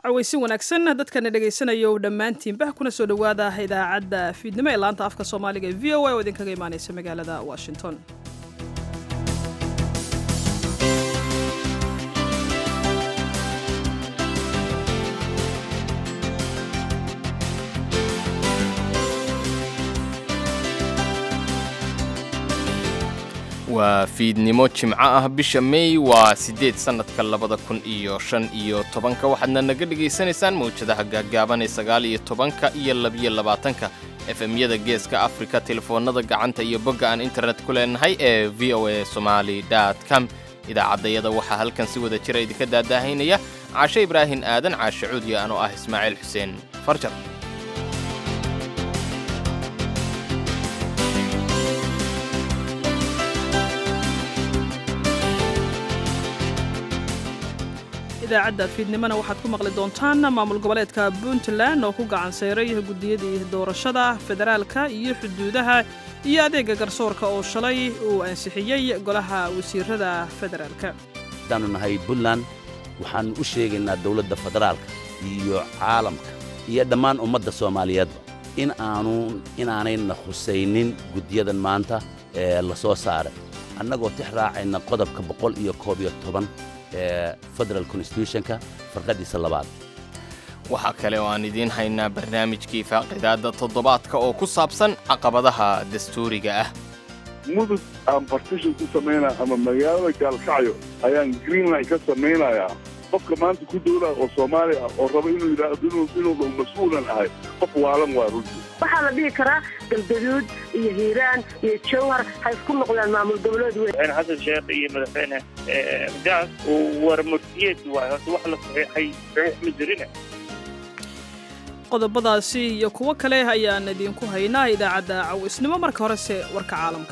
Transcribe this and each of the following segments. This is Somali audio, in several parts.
cawaysin wanaagsan dadkana dhegaysanaya dhammaantiinba kuna soo dhowaada idaacadda fiidnimo ee laanta afka soomaaliga ee v o a oo idinkaga imaanaysa magaalada washington waa fiidnimo jimco ah bisha meey waa siddeed sannadka labada kun iyo shan iyo tobanka waxaadna naga dhegaysanaysaan mawjadaha gaaggaaban ee sagaal iyo tobanka iyo labiyo labaatanka efemyada geeska afrika telefoonnada gacanta iyo bogga aan internet ku leenahay ee v o a somali com idaacaddayada waxaa halkan si wada jira idinka daadaahaynaya caashe ibraahin aadan caashe cuudiya anoo ah ismaaciil xuseen farjar idaacadda fiidnimona waxaad ku maqli doontaan maamul goboleedka puntland oo ku gacan sayray guddiyadii doorashada federaalka iyo xuduudaha iyo adeega garsoorka oo shalay uu ansixiyey golaha wasiirada federaalka haddaannu nahay puntland waxaannu u sheegaynaa dawladda federaalka iyo caalamka iyo dhammaan ummadda soomaaliyeedba in aanu inaanayna khusaynin guddiyadan maanta ee la soo saaray annagoo tix raacayna qodobka boqol iyo koob iyo toban ee federal constitutionka farqadiisa labaad waxaa kale oo aan idiin haynaa barnaamijkii faaqidaadda toddobaadka oo ku saabsan caqabadaha dastuuriga ah mudug aan bartishan ku samaynaya ama magaalada gaalkacyo ayaan greenline ka samaynayaa qofka maanta ku dowlaa oo soomaali ah oo raba inuu yidhaahdo inuu dhow mas-uulan ahay qof waalan waa runtii waxaa la dhihi karaa galgaduud iyo hiiraan iyo jawhar ha isku noqdaan maamul goboleed weyn madaxweyne xasan sheekh iyo madaxweyne gaas war murtiyeed waay horta wax la saxiixay saxiix ma jirine qodobadaasi iyo kuwo kale ayaan idinku haynaa idaacadda cawisnimo marka horese warka caalamka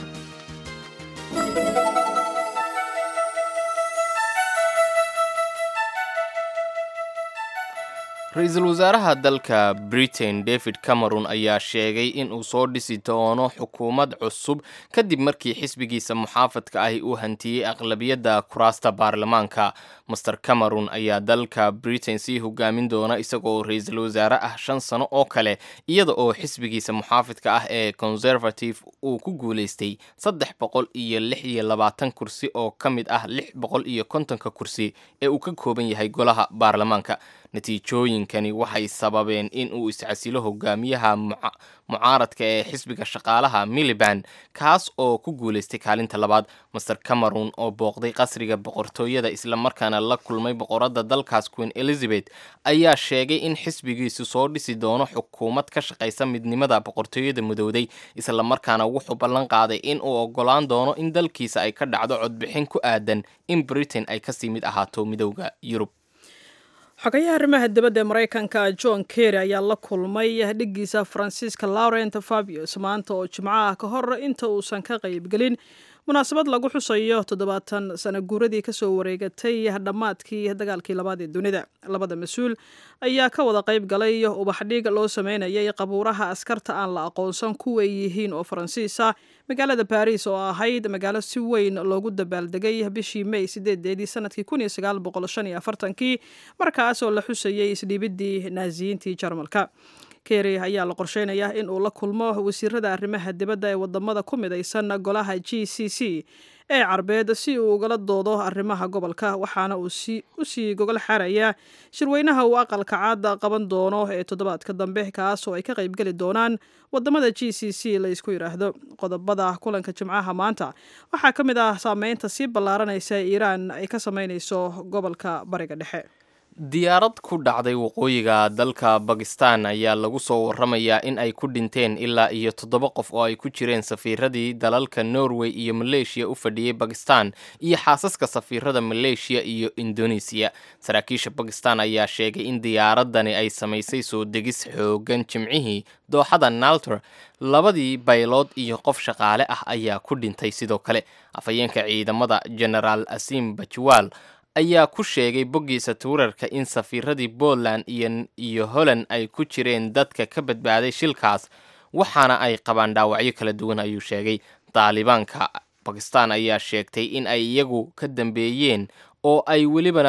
ra-iisul wasaaraha dalka britain david cameron ayaa sheegay in uu soo dhisi doono xukuumad cusub kadib markii xisbigiisa muxaafadka ahi uu hantiyey aqlabiyadda kuraasta baarlamaanka master cameron ayaa dalka britain sii hogaamin doona isagoo ra-iisul wasaare ah shan sano oo kale iyada oo xisbigiisa muxaafidka ah ee conservative uu ku guulaystay saddex boqol iyo lix iyo labaatan kursi oo ka mid ah lix boqol iyo kontonka kursi ee uu ka kooban yahay golaha baarlamaanka natiijooyinkani waxay sababeen in uu iscasilo hogaamiyaha mucaaradka ee xisbiga shaqaalaha miliband kaas oo ku guulaystay kaalinta labaad master cameron oo booqday qasriga boqortooyada islamarkaana la kulmay boqoradda dalkaas queen elizabeth ayaa sheegay in xisbigiisu soo dhisi doono xukuumad ka shaqaysa midnimada boqortooyada mudowday islamarkaana wuxuu ballan qaaday in uu ogolaan doono in dalkiisa ay ka dhacdo codbixin ku aadan in britain ay kasii mid ahaato midowda yurub xogayaha arrimaha dibadda ee maraykanka john kerry ayaa la kulmay dhiggiisa faransiiska laurent fabius maanta oo jimco ah ka hor inta uusan ka qaybgelin munaasabad lagu xusayo toddobaatan sana guuradii kasoo wareegatay dhammaadkii dagaalkii labaad ee dunida labada mas-uul ayaa ka wada qayb galay ubaxdhig loo sameynayay qabuuraha askarta aan la aqoonsan kuway yihiin oo faransiisa magaalada baris oo ahayd magaalo si weyn loogu dabaaldegay bishii may sideedeedii sanadkii kun iyo sagaal boqol shan iyo afartankii markaas oo la xusayay isdhiibidii naasiyiintii jarmalka kerry ayaa la qorsheynayaa in uu la kulmo wasiirada arrimaha dibadda ee wadamada ku midaysan golaha g c c ee carbeed si uu ugala doodo arrimaha gobolka waxaana uu usii gogol xaarayaa shirweynaha uu aqalka caada qaban doono ee toddobaadka dambe kaas oo ay ka qaybgeli doonaan wadamada g c c la isku yidhaahdo qodobada kulanka jimcaha maanta waxaa ka mid ah saameynta sii ballaaranaysa iiraan ay ka sameynayso gobolka bariga dhexe diyaarad ku dhacday waqooyiga dalka bakistan ayaa lagu soo waramayaa in ay ku dhinteen ilaa iyo toddoba qof oo ay ku jireen safiiradii dalalka norway iyo maleeshiya u fadhiyey bakistan iyo xaasaska safiirada maleeshiya iyo indonesiya saraakiisha bakistan ayaa sheegay in diyaaradani ay samaysay soo degis xoogan jimcihii dooxada naltor labadii baylood iyo qof shaqaale ah ayaa ku dhintay sidoo kale afhayeenka ciidamada genaraal asim bajwaal ayaa ku sheegay boggiisa tuurarka in safiiradii Poland iyo iyo Holland ay ku jireen dadka ka badbaaday shilkaas waxaana ay qabaan dhaawacyo kala duwan ayuu sheegay Taalibaanka Pakistan ayaa sheegtay in ay iyagu ka dambeeyeen oo ay welibana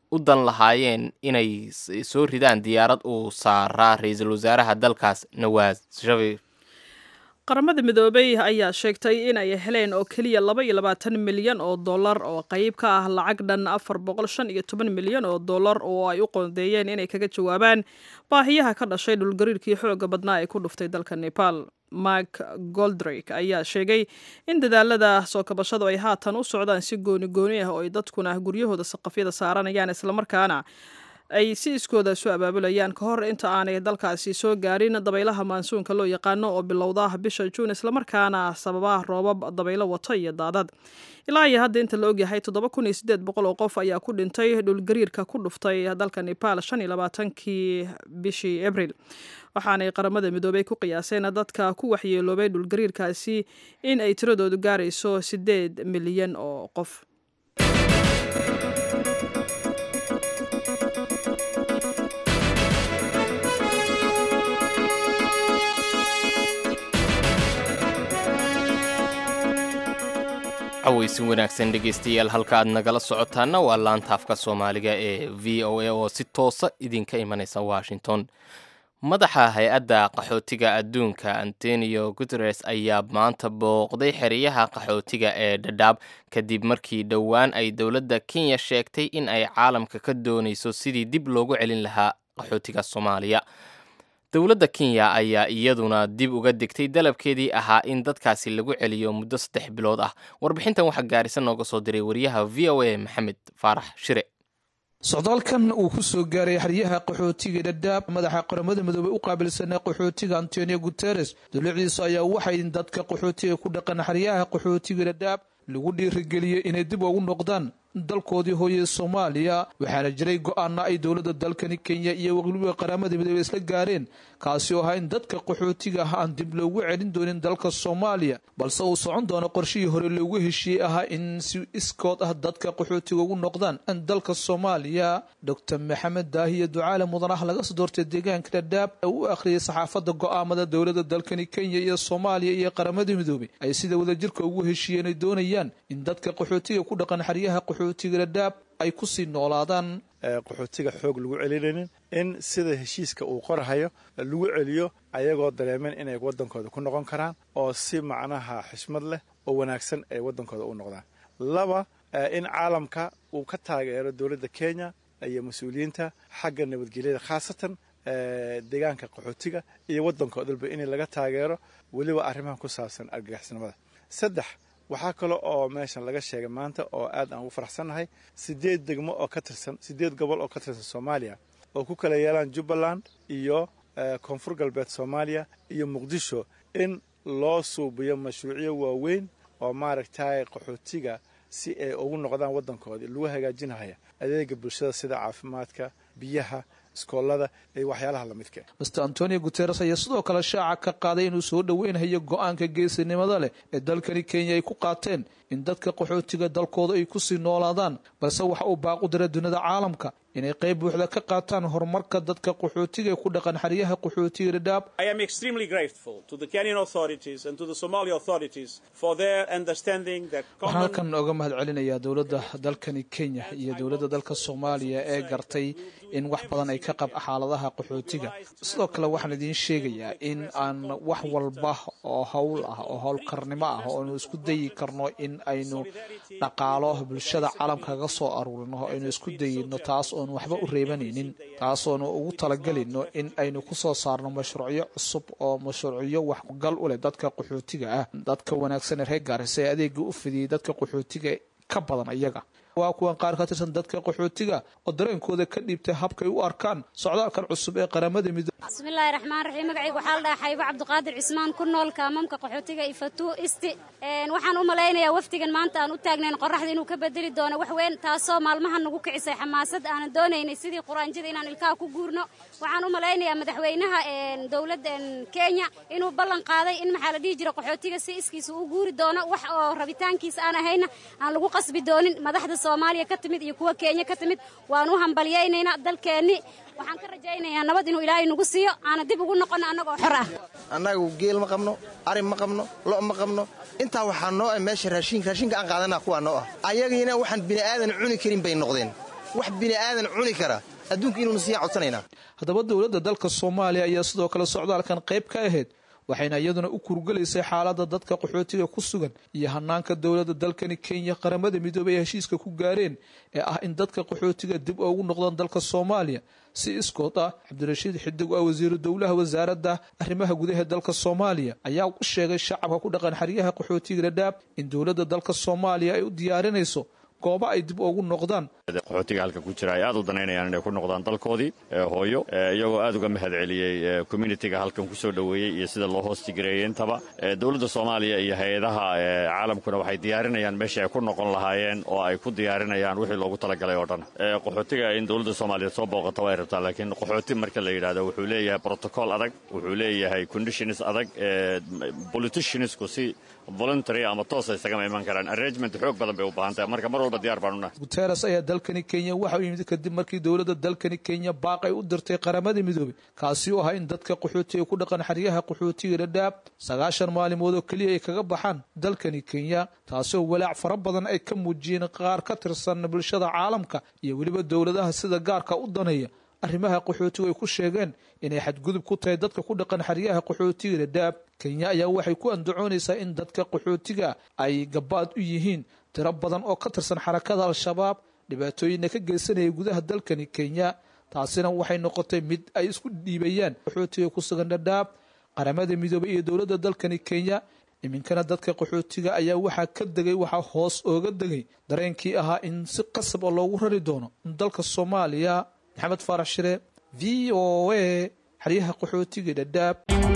u dan lahaayeen inay soo ridaan diyaarad uu saaraa ra-iisul wasaaraha dalkaas nawaas sharif qaramada midoobey ayaa sheegtay in ay heleen oo keliya laba iyo labaatan milyan oo dollar oo qayb ka ah lacag dhan afar boqol shan iyo toban milyan oo dollar oo ay u qoondeeyeen inay kaga jawaabaan baahiyaha ka dhashay dhulgariirkii xooga badnaa ee ku dhuftay dalka nepal mark goldrake ayaa sheegay in dadaalada soo kabashadu ay haatan u socdaan si gooni gooni ah oo ay dadkuna guryahooda saqafyada saaranayaan islamarkaana ay si iskooda isu abaabulayaan ka hor inta aanay dalkaasi soo gaarin dabaylaha maansuunka loo yaqaano oo bilowda bisha juun islamarkaana sababa roobab dabaylo wato iyo daadad ilaa iyo hadda inta la ogyahay toddoba kun iyo siddeed boqol oo qof ayaa ku dhintay dhulgariirka ku dhuftay dalka nepal shan iyo labaatankii bishii abril waxaanay qaramada midoobey ku qiyaaseen dadka ku waxyeeloobay dhulgariirkaasi in ay tiradoodu gaarayso siddeed milyan oo qof cawaysi wanaagsan dhegaystayaal halka aad nagala socotaana waa laanta afka soomaaliga ee v o a oo si toosa idinka imanaysa washington madaxa hay-adda qaxootiga adduunka antonio guteres ayaa maanta booqday xeryaha qaxootiga ee dhadhaab kadib markii dhowaan ay dowladda kenya sheegtay in ay caalamka ka doonayso sidii dib loogu celin lahaa qaxootiga soomaaliya dowladda kenya ayaa iyaduna dib uga degtay dalabkeedii ahaa in dadkaasi lagu celiyo muddo saddex bilood ah warbixintan waxaa gaarisa nooga soo diray wariyaha v o a maxamed faarax shire socdaalkan uu ku soo gaaray xeryaha qaxootiga dhadhaab madaxa qaramada midoobey u qaabilsanaa qaxootiga antonio guteres dowladiisa ayaa waxay dadka qaxootiga ku dhaqan xeryaha qaxootiga dhadhaab lagu dhiirigeliyey inay dib ugu noqdaan dalkoodii hooye soomaaliya waxaana jiray go-aana ay dowladda dalkani kenya iyo weliba qaramada midoobey isla gaareen kaasi oo ahaa in dadka qaxootiga ah aan dib loogu celin doonin dalka soomaaliya balse uu socon doono qorshihii hore loogu heshiiyey ahaa in si iskood ah dadka qaxootiga ugu noqdaan dalka soomaaliya doctor maxamed daahiye ducaale mudanaha laga soo doortay deegaanka dhadhaab ee u akhriyay saxaafadda go-aamada dowladda dalkani kenya iyo soomaaliya iyo qaramada midoobey ay sida wadajirka ugu heshiiyeen ay doonayaan in dadka qaxootiga ku dhaqan xeryaha qaxootiga dhadhaab ay kusii noolaadaan qaxootiga xoog lagu celinaynin in sida heshiiska uu qorhayo lagu celiyo ayagoo dareemeen inay waddankooda ku noqon karaan oo si macnaha xishmad leh oo wanaagsan ay waddankooda u noqdaan laba in caalamka uu ka taageero dowladda kenya iyo mas-uuliyiinta xagga nabadgelyada khaasatan deegaanka qaxootiga iyo waddanka odalba in laga taageero weliba arrimaha ku saabsan argagixisnimada saddex waxaa kale oo meeshan laga sheegay maanta oo aad aan ugu faraxsannahay sideed degmo oo ka tirsan sideed gobol oo ka tirsan soomaaliya oo ku kala yeelaan jubbaland iyo koonfur galbeed soomaaliya iyo muqdisho in loo suubiyo mashruucyo waaweyn oo maaragtay qaxootiga si ay ugu noqdaan waddankoodii lagu hagaajinahaya adeega bulshada sida caafimaadka biyaha iskoolada iyo waxyaalaha lamidka master antonio guteres ayaa sidoo kale shaaca ka qaaday inuu soo dhoweynhayo go-aanka geesinimada leh ee dalkani kenya ay ku qaateen in dadka qaxootiga dalkooda ay kusii noolaadaan balse waxa uu baaq u diray dunida caalamka inay qayb buuxda ka qaataan horumarka dadka qaxootiga ee ku dhaqan xeryaha qaxootiga dhadhaab waxaan halkan oga mahad celinayaa dowladda dalkani kenya iyo dowladda dalka soomaaliya ee gartay in wax badan ay ka qab xaaladaha qaxootiga sidoo kale waxaan idiin sheegayaa in aan wax walba oo howl ah oo howlkarnimo ah oonu isku dayi karno in aynu dhaqaalo bulshada caalamka kaga soo aruurino aynu isku dayino taas oonu waxba u reebanaynin taas oonu ugu talagelino in aynu kusoo saarno mashruucyo cusub oo mashruucyo waxgal u leh dadka qaxootiga ah dadka wanaagsan ee reer gaarisa ee adeega u fidiyey dadka qaxootiga ka badan iyaga waa kuwan qaar ka tirsan dadka qaxootiga oo dareenkooda ka dhiibtay habkay u arkaan socdaalkan cusub ee qaramada midoobe bismillaahi raxmaan raxiim magacayga waxaa la dhahaa xaybo cabdiqaadir cismaan ku nool kaamamka qaxootiga ifatuu isti waxaan u malaynayaa wafdigan maanta aan u taagnayn qoraxda inuu ka bedeli doono wax weyn taasoo maalmahan nagu kicisay xamaasad aanan doonaynay sidii quraanjada inaan ilkaha ku guurno waxaan u malaynayaa madaxweynaha dowladda kenya inuu ballan qaaday in maxaa la dhihi jira qaxootiga si iskiisa u guuri doono wax oo rabitaankiisa aan ahayna aan lagu qasbi doonin madaxda soomaaliya ka timid iyo kuwa kenya ka timid waan u hambalyaynaynaa dalkeenni waxaan ka rajaynayaa nabad inuu ilaahay nagu siiyo aana dib ugu noqono annagoo xor ah annagu geel ma qabno ari ma qabno lo' ma qabno intaa waxaa noo ah meesha raashinka raashinka aan qaadanaa kuwaa noo ah ayagiina waxaan bini aadan cuni karin bay noqdeen wax bini aadan cuni kara adduunka inuuna siiyaan codsanaynaa haddaba dowladda dalka soomaaliya ayaa sidoo kale socdaalkan qayb ka ahayd waxayna iyaduna u kurgelaysay xaaladda dadka qaxootiga ku sugan iyo hanaanka dowladda dalkani kenya qaramada midoobey ay heshiiska ku gaareen ee ah in dadka qaxootiga dib ugu noqdaan dalka soomaaliya si iskood ah cabdirashiid xidig oo wasiiru dowlaha wasaaradda arrimaha gudaha dalka soomaaliya ayaa u sheegay shacabka ku dhaqan xeryaha qaxootiga dhadhaab in dowladda dalka soomaaliya ay u diyaarinayso goobo ay dib ugu noqdaan qaxootiga halka ku jira ay aad u danaynayaan inay ku noqdaan dalkoodii hooyo iyagoo aad uga mahad celiyey communitiga halkan ku soo dhoweeyey iyo sida loo hoostigareeyey intaba dowladda soomaaliya iyo hay-adaha caalamkuna waxay diyaarinayaan meeshii ay ku noqon lahaayeen oo ay ku diyaarinayaan wixii loogu talagalay oo dhan qaxootiga in dowladda soomaaliya soo booqato way rabtaa laakiin qaxooti marka la yidhahdo wuxuu leeyahay protocol adag wuxuu leeyahay conditions adag politiciansku si voluntary ama toosa isagama iman karaan arrangement xoog badan bay u baahan tahay marka mar walba diyaar baan unahay guteres ayaa dalkani kenya waxa uu yimid kadib markii dowladda dalkani kenya baaq ay u dirtay qaramada midoobey kaasi oo ahaa in dadka qaxootiga ku dhaqan xeryaha qaxootiga dhadhaab sagaashan maalimood oo keliya ay kaga baxaan dalkani kenya taasoo walaac fara badan ay ka muujiyeen qaar ka tirsan bulshada caalamka iyo weliba dowladaha sida gaarka u daneeya arrimaha qaxootigu ay ku sheegeen inay xadgudub ku tahay dadka ku dhaqan xeryaha qaxootiga dhadhaab kenya ayaa waxay ku andacoonaysaa in dadka qaxootiga ay gabaad u yihiin tiro badan oo ka tirsan xarakada al-shabaab dhibaatooyinna ka geysanaya gudaha dalkani kenya taasina waxay noqotay mid ay isku dhiibayaan qaxootiga ku sugan dhadhaab qaramada midoobey iyo dowladda dalkani kenya iminkana dadka qaxootiga ayaa waxaa ka degay waxaa hoos ooga degay dareenkii ahaa in si qasab oo loogu rari doono dalka soomaaliya maxamed faarax shire v o a xeryaha qaxootiga dhadhaab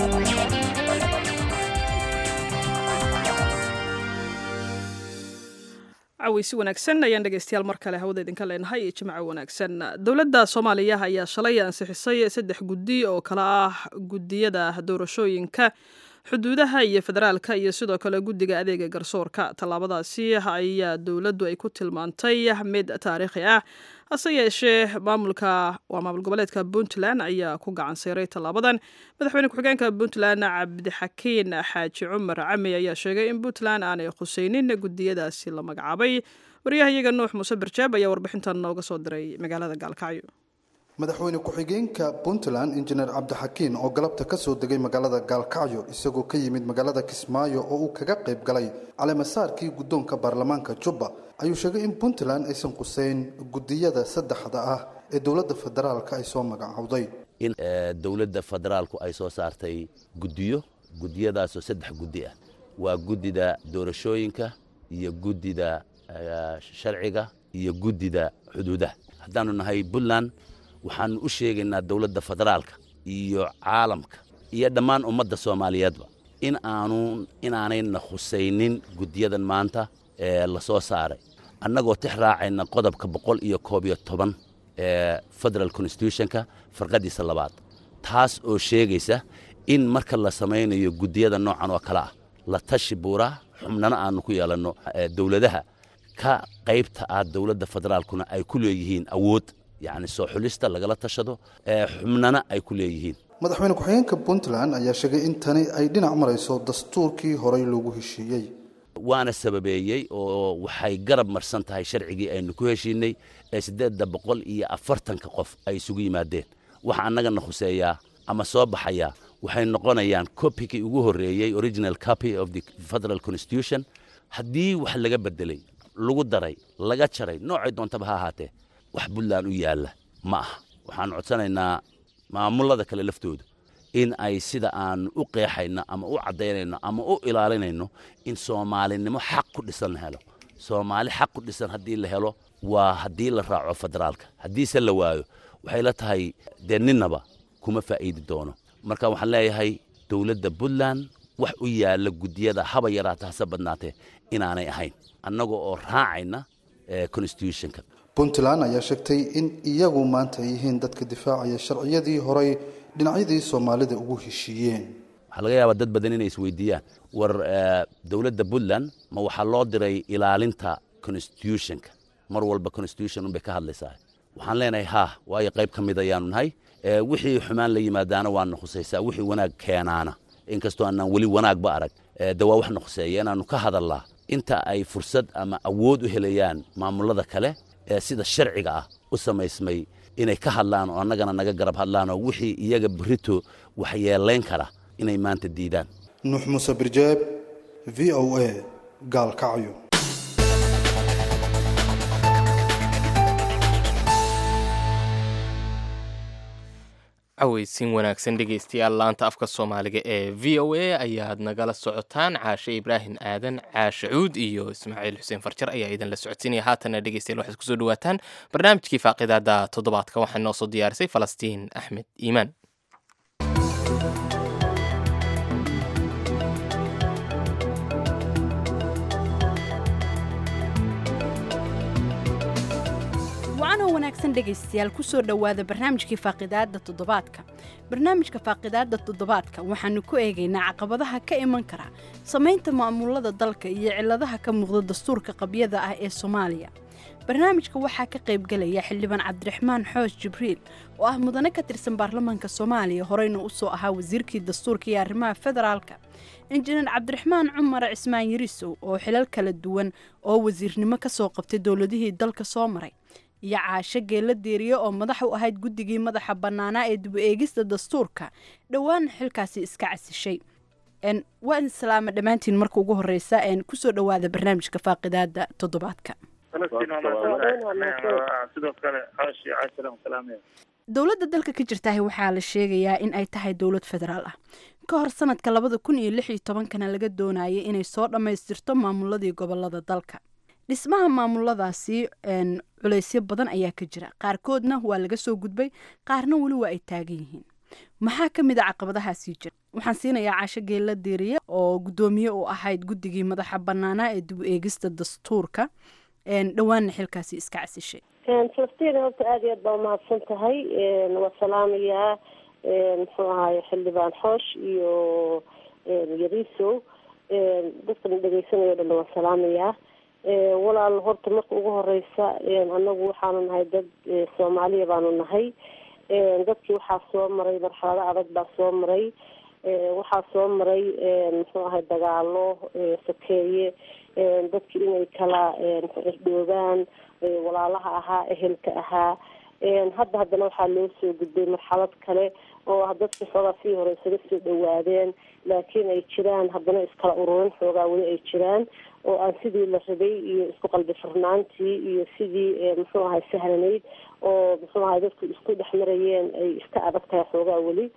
caweysi wanaagsan ayaan dhegeystayaal mar kale hawada idinka leenahay iyo jimco wanaagsan dowladda soomaaliya ayaa shalay ansixisay saddex guddi oo kale ah gudiyada doorashooyinka xuduudaha iyo federaalka iyo sidoo kale guddiga adeega garsoorka tallaabadaasi ayaa dowladdu ay ku tilmaantay mid taariikhi ah hase yeeshee maamulka waa maamul goboleedka puntland ayaa ku gacan sayray tallaabadan madaxweyne ku-xigeenka puntland cabdixakiin xaaji cumar cami ayaa sheegay in puntland aanay khuseynin gudiyadaasi la magacaabay waryahayaga nuux muuse barjaab ayaa warbixintan nooga soo diray magaalada gaalkacyo madaxweyne ku-xigeenka puntland injineer cabdixakiin oo galabta ka soo degay magaalada gaalkacyo isagoo ka yimid magaalada kismaayo oo uu kaga qayb galay caleemasaarkii guddoonka baarlamaanka jubba ayuu sheegay in puntland aysan quseyn gudiyada saddexda ah ee dowladda federaalka ay soo magacowday in dowladda federaalku ay soo saartay guddiyo gudiyadaasoo saddex guddi ah waa guddida doorashooyinka iyo guddida sharciga iyo guddida xuduudaha haddaanu nahay puntland waxaanu u sheegaynaa dowladda federaalka iyo caalamka iyo dhammaan ummadda soomaaliyeedba in aanu inaanayna khusaynin guddiyadan maanta ee la soo saaray annagoo tix raacayna qodobka boqol iyo koob iyo toban ee federal constitutionka farqadiisa labaad taas oo sheegaysa in marka la samaynayo guddiyada noocan oo kale ah la tashi buuraa xubnana aanu ku yeelanno dowladaha ka qaybta ah dowladda federaalkuna ay ku leeyihiin awood yacni soo xulista lagala tashado xubnana ay ku leeyihiin madaxweyne ku-xigeenka puntland ayaa sheegay in tani ay dhinac marayso dastuurkii horey loogu heshiiyey waana sababeeyey oo waxay garab marsan tahay sharcigii aynu ku heshiinay ee siddeedda boqol iyo afartanka qof ay isugu yimaadeen waxa annagana khuseeyaa ama soo baxayaa waxay noqonayaan copykii ugu horreeyey original copy of the federal constitution haddii wax laga bedelay lagu daray laga jaray noocay doontaba ha ahaatee wax puntland u yaalla ma aha waxaan codsanaynaa maamullada kale laftoodu in ay sida aan u qeexayno ama u caddaynayno ama u ilaalinayno in soomaalinimo xaq ku dhisan la helo soomaali xaq ku dhisan haddii la helo waa haddii la raaco federaalka haddiise la waayo waxay la tahay dee ninnaba kuma faa'iidi doono marka waxaan leeyahay dowladda puntland wax u yaalla guddiyada haba yaraata hase badnaatee inaanay ahayn annaga oo raacayna constitutionka puntland ayaa sheegtay in iyagu maanta ay yihiin dadka difaacaya sharciyadii horey dhinacyadii soomaalida ugu heshiiyeen waxaa laga yaabaa dad badan inay isweydiiyaan war dowladda puntland ma waxaa loo diray ilaalinta constitutionka mar walba constitution unbay ka hadlaysaa waxaan leenahay haa waayo qayb ka mid ayaanu nahay wixii xumaan la yimaadaana waana khusaysaa wixii wanaag keenaana inkastoo aanaan weli wanaagba arag de waa waxna khuseeya inaannu ka hadallaa inta ay fursad ama awood u helayaan maamullada kale ee sida sharciga ah u u samaysmay inay ka hadlaan oo annagana naga garab hadlaan oo wixii iyaga berito waxyeelayn kara inay maanta diidaan nuux muuse birjeeb v o a gaalkacyo caweysin wanaagsan dhegaystayaal laanta afka soomaaliga ee v o a ayaad nagala socotaan caashe ibraahim aadan caashe cuud iyo ismaaciil xuseen farjar ayaa idinla socodsiinaya haatana dhegeystayaal waxaad kusoo dhawaataan barnaamijkii faaqidaada toddobaadka waxaa noo soo diyaarisay falastiin axmed iimaan wacanoo wanaagsan dhegaystayaal kusoo dhowaada barnaamijkii faaqidaadda toddobaadka barnaamijka faaqidaadda toddobaadka waxaanu ku eegaynaa caqabadaha ka iman kara samaynta maamulada dalka iyo ciladaha ka muuqda dastuurka qabyada ah ee soomaaliya barnaamijka waxaa ka qaybgelaya xildhibaan cabdiraxmaan xoosh jibriil oo ah mudane ka tirsan baarlamaanka soomaaliya horeyna usoo ahaa wasiirkii dastuurka iyo arrimaha federaalka injineer cabdiraxmaan cumar cismaan yarisow oo xilal kala duwan oo wasiirnimo kasoo qabtay dowladihii dalka soo maray iyo caasho geella deeriye oo madax u ahayd guddigii madaxa bannaanaa ee dib u eegista dastuurka dhowaana xilkaasi iska casishay waan islaama dhammaantiin marka ugu horeysa kusoo dhowaada barnaamijka faaqidaada toddobaadka sidoo kale caashi caashalan salaamaya dowladda dalka ka jirtaah waxaa la sheegayaa in ay tahay dowlad federaal ah ka hor sanadka labada kun iyo lix iyo tobankana laga doonayay inay soo dhammaystirto maamuladii gobolada dalka dhismaha maamuladaasi culeysyo badan ayaa ka jira qaarkoodna waa laga soo gudbay qaarna weli waa ay taagan yihiin maxaa ka mid a caqabadahaasii jira waxaan siinayaa caasho geella deeriye oo guddoomiye u ahayd guddigii madaxa bannaanaa ee dib u eegista dastuurka dhowaanna xilkaasi iska casishay falastiin horta aada iyo aad baa umahadsan tahay waa salaamayaa muxuu ahaay xildhibaan xoosh iyo yarisow dadkan dhegeysanaya o dhan waa salaamayaa walaal horta marka ugu horeysa anagu waxaanu nahay dad soomaaliya baanu nahay dadkii waxaa soo maray marxalado adag baa soo maray waxaa soo maray muxuu ahay dagaalo sokeeye dadkii inay kala irdhoobaan walaalaha ahaa ehelka ahaa hadda haddana waxaa loo soo gudbay marxalad kale oo dadkii xoogaa sii hore isaga soo dhawaadeen laakiin ay jiraan haddana iskala ururin xoogaa weli ay jiraan oo aan sidii la rabay iyo isku qalbi furnaantii iyo sidii muxuu ahay sahlanayd oo muxuu ahay dadku isku dhex marayeen ay iska adag tahay xoogaa weli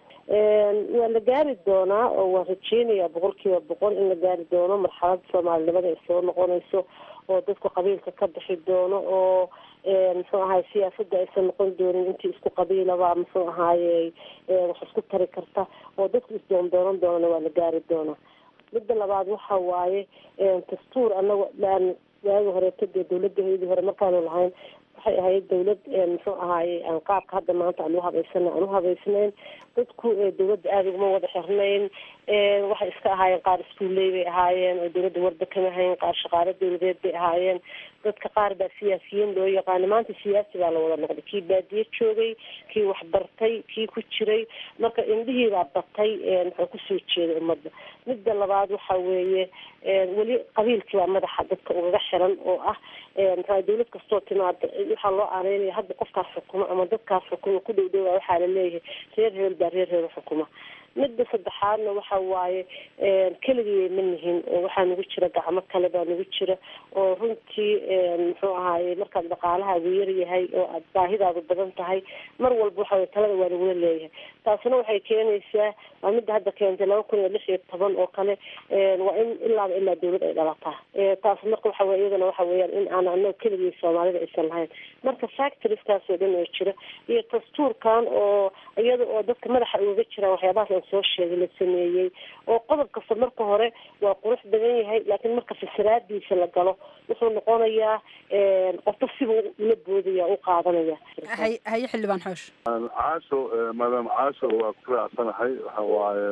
waa la gaari doonaa oo waan rajeynayaa boqol kiiba boqol in la gaari doono marxalad soomaalinimada ay soo noqonayso oo dadku qabiilka ka bixi doono oo muxuu ahay siyaasadda aysan noqon doonin intii isku qabiilaba muxuu ahaaye wax isku tari karta oo dadku isdoondoonan doonana waa la gaari doonaa midda labaad waxa waaye dastuur anaga aan waagi horeeto dee dawladdaheedii hore markaanu lahayn waxay ahayd dawlad muxuu ahaaye aan qaabka hadda maanta aan uhabaysana aan uhabaysnayn dadku dawladda aada uguma wada xirnayn waxay iska ahaayeen qaar iskuulley bay ahaayeen oo dawladda warda kama hayn qaar shaqaalo dawladeed bay ahaayeen dadka qaar baa siyaasiyiin loo yaqaano maanta siyaasi baa la wada noqday kii baadiye joogay kii waxbartay kii ku jiray marka indhihii baa batay muxuu kusoo jeeday ummadda midda labaad waxa weeye weli qabiilkii baa madaxa dadka ugaga xiran oo ah maxaa dawlad kastoo timaada waxaa loo aaneynaya hadda qofkaas xukuma ama dadkaas xukuma ku dhow dhowaa waxaa la leeyahay reer heel baa reer heel xukuma midda saddexaadna waxa waaye keligii ma nihin oo waxaa nagu jira gacmo kale baa nagu jira oo runtii muxuu ahaaye markaad dhaqaalahaagu yaryahay oo aad baahidaadu badan tahay mar walba waxa talada waa lagula leeyahay taasina waxay keenaysaa waa midda hadda keentay laba kun iyo lix iyo toban oo kale waa in ilaaba ilaa dawlad ay dhalataa taas marka waxa weye iyadana waxa weeyaan in aan anaga keligii soomaalida aysan lahayn marka factorieskaas oo dhan oo jira iyo dastuurkan oo iyada oo dadka madaxa ugaga jiraan waxyaabahaas aan soo sheegay la sameeyey oo qodob kasta marka hore waa qurux badan yahay laakiin marka fasiraadiisa la galo wuxuu noqonayaa qofka sibuu ula boodaya u qaadanaya haye xildhibaan xoosh caasho maadaama caasho waa ku raacsanahay waxa waaye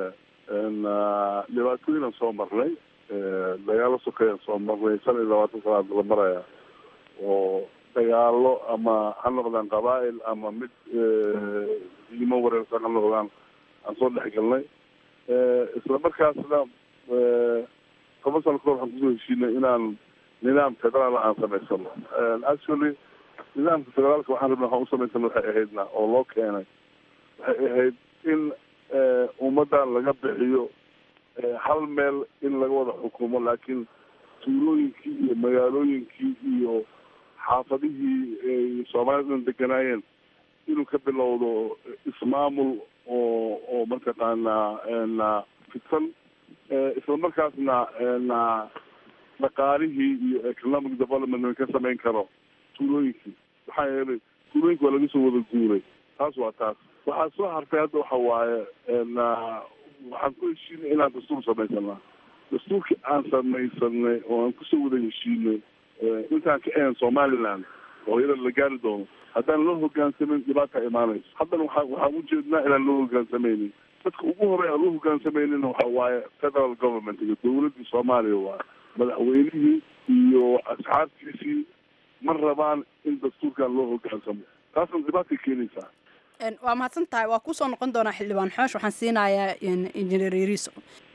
dhibaatooyinan soo marnay dagaalo sokeeyaan soo marnay shan iyo labaatan sanaad la maraya oo dagaalo ama ha noqdaan qabaa'il ama mid diimo wareersan ha noqdaan aan soo dhex galnay isla markaasna toban sano kahor waxaan kusoo heshiinay inaan nidaam federaal aan samaysano actually nidaamka federaalka waxaan rabna waxaan u samaysana waxay ahaydna oo loo keenay waxay ahayd in ummaddan laga bixiyo hal meel in laga wada xukumo laakiin tuulooyinkii iyo magaalooyinkii iyo xaafadihii ay soomaalidan deganaayeen inuu ka bilowdo ismaamul oo oo mataqaanaa fidsan isla markaasna na dhaqaalihii iyo economic development ka samayn karo tuulooyinkii maxaa yeelay tuulooyinka waa laga soo wada guuray taas waa taas waxaa soo hartay hadda waxa waaye na waxaan ku heshiinay inaan dastuur samaysanaa dastuurkii aan samaysanay oo aan kusoo wada heshiinay intaan ka ahayn somaliland oo iyada la gaari doono haddaan loo hogaansamin dhibaata imaanayso haddana waa waxaan ujeednaa inaan loo hogaansamaynin dadka ugu horey aan loo hogaansamaynin waxa waaye federal government iyo dowladdii soomaaliya waa madaxweynihii iyo asxaabtiisii ma rabaan in dastuurkan loo hogaansamo taasna dhibaatay keenaysaa waa mahadsan tahay waa kusoo noqon doonaa xildhibaan xoosh waxaan siinayaa injineer yariso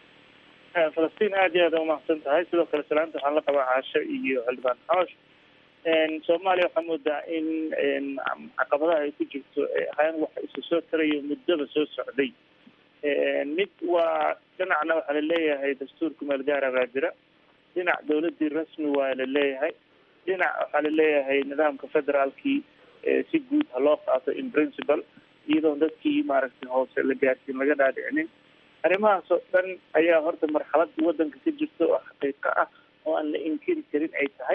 falastiin aad iyo aad a umahadsan tahay sidoo kale salaanta waxaan la qabaa caasho iyo xildhibaan xoosh soomaaliya waxaa moodaa in caqabadaha ay ku jirto ahaan waxa isu soo tarayo muddaba soo socday mid waa dhinacna waxaa laleeyahay dastuurka meelgaara baa jira dhinac dawladdii rasmi waa laleeyahay dhinac waxaa laleeyahay nidaamka federaalkii si guud ha loo qaato in principle iyadoon dadkii maaragtay hoose la gaarsiin laga dhaadhicinin arrimahaas oo dhan ayaa horta marxaladda waddanka ka jirta oo xaqiiqo ah oo aan la inkiri karin ay tahay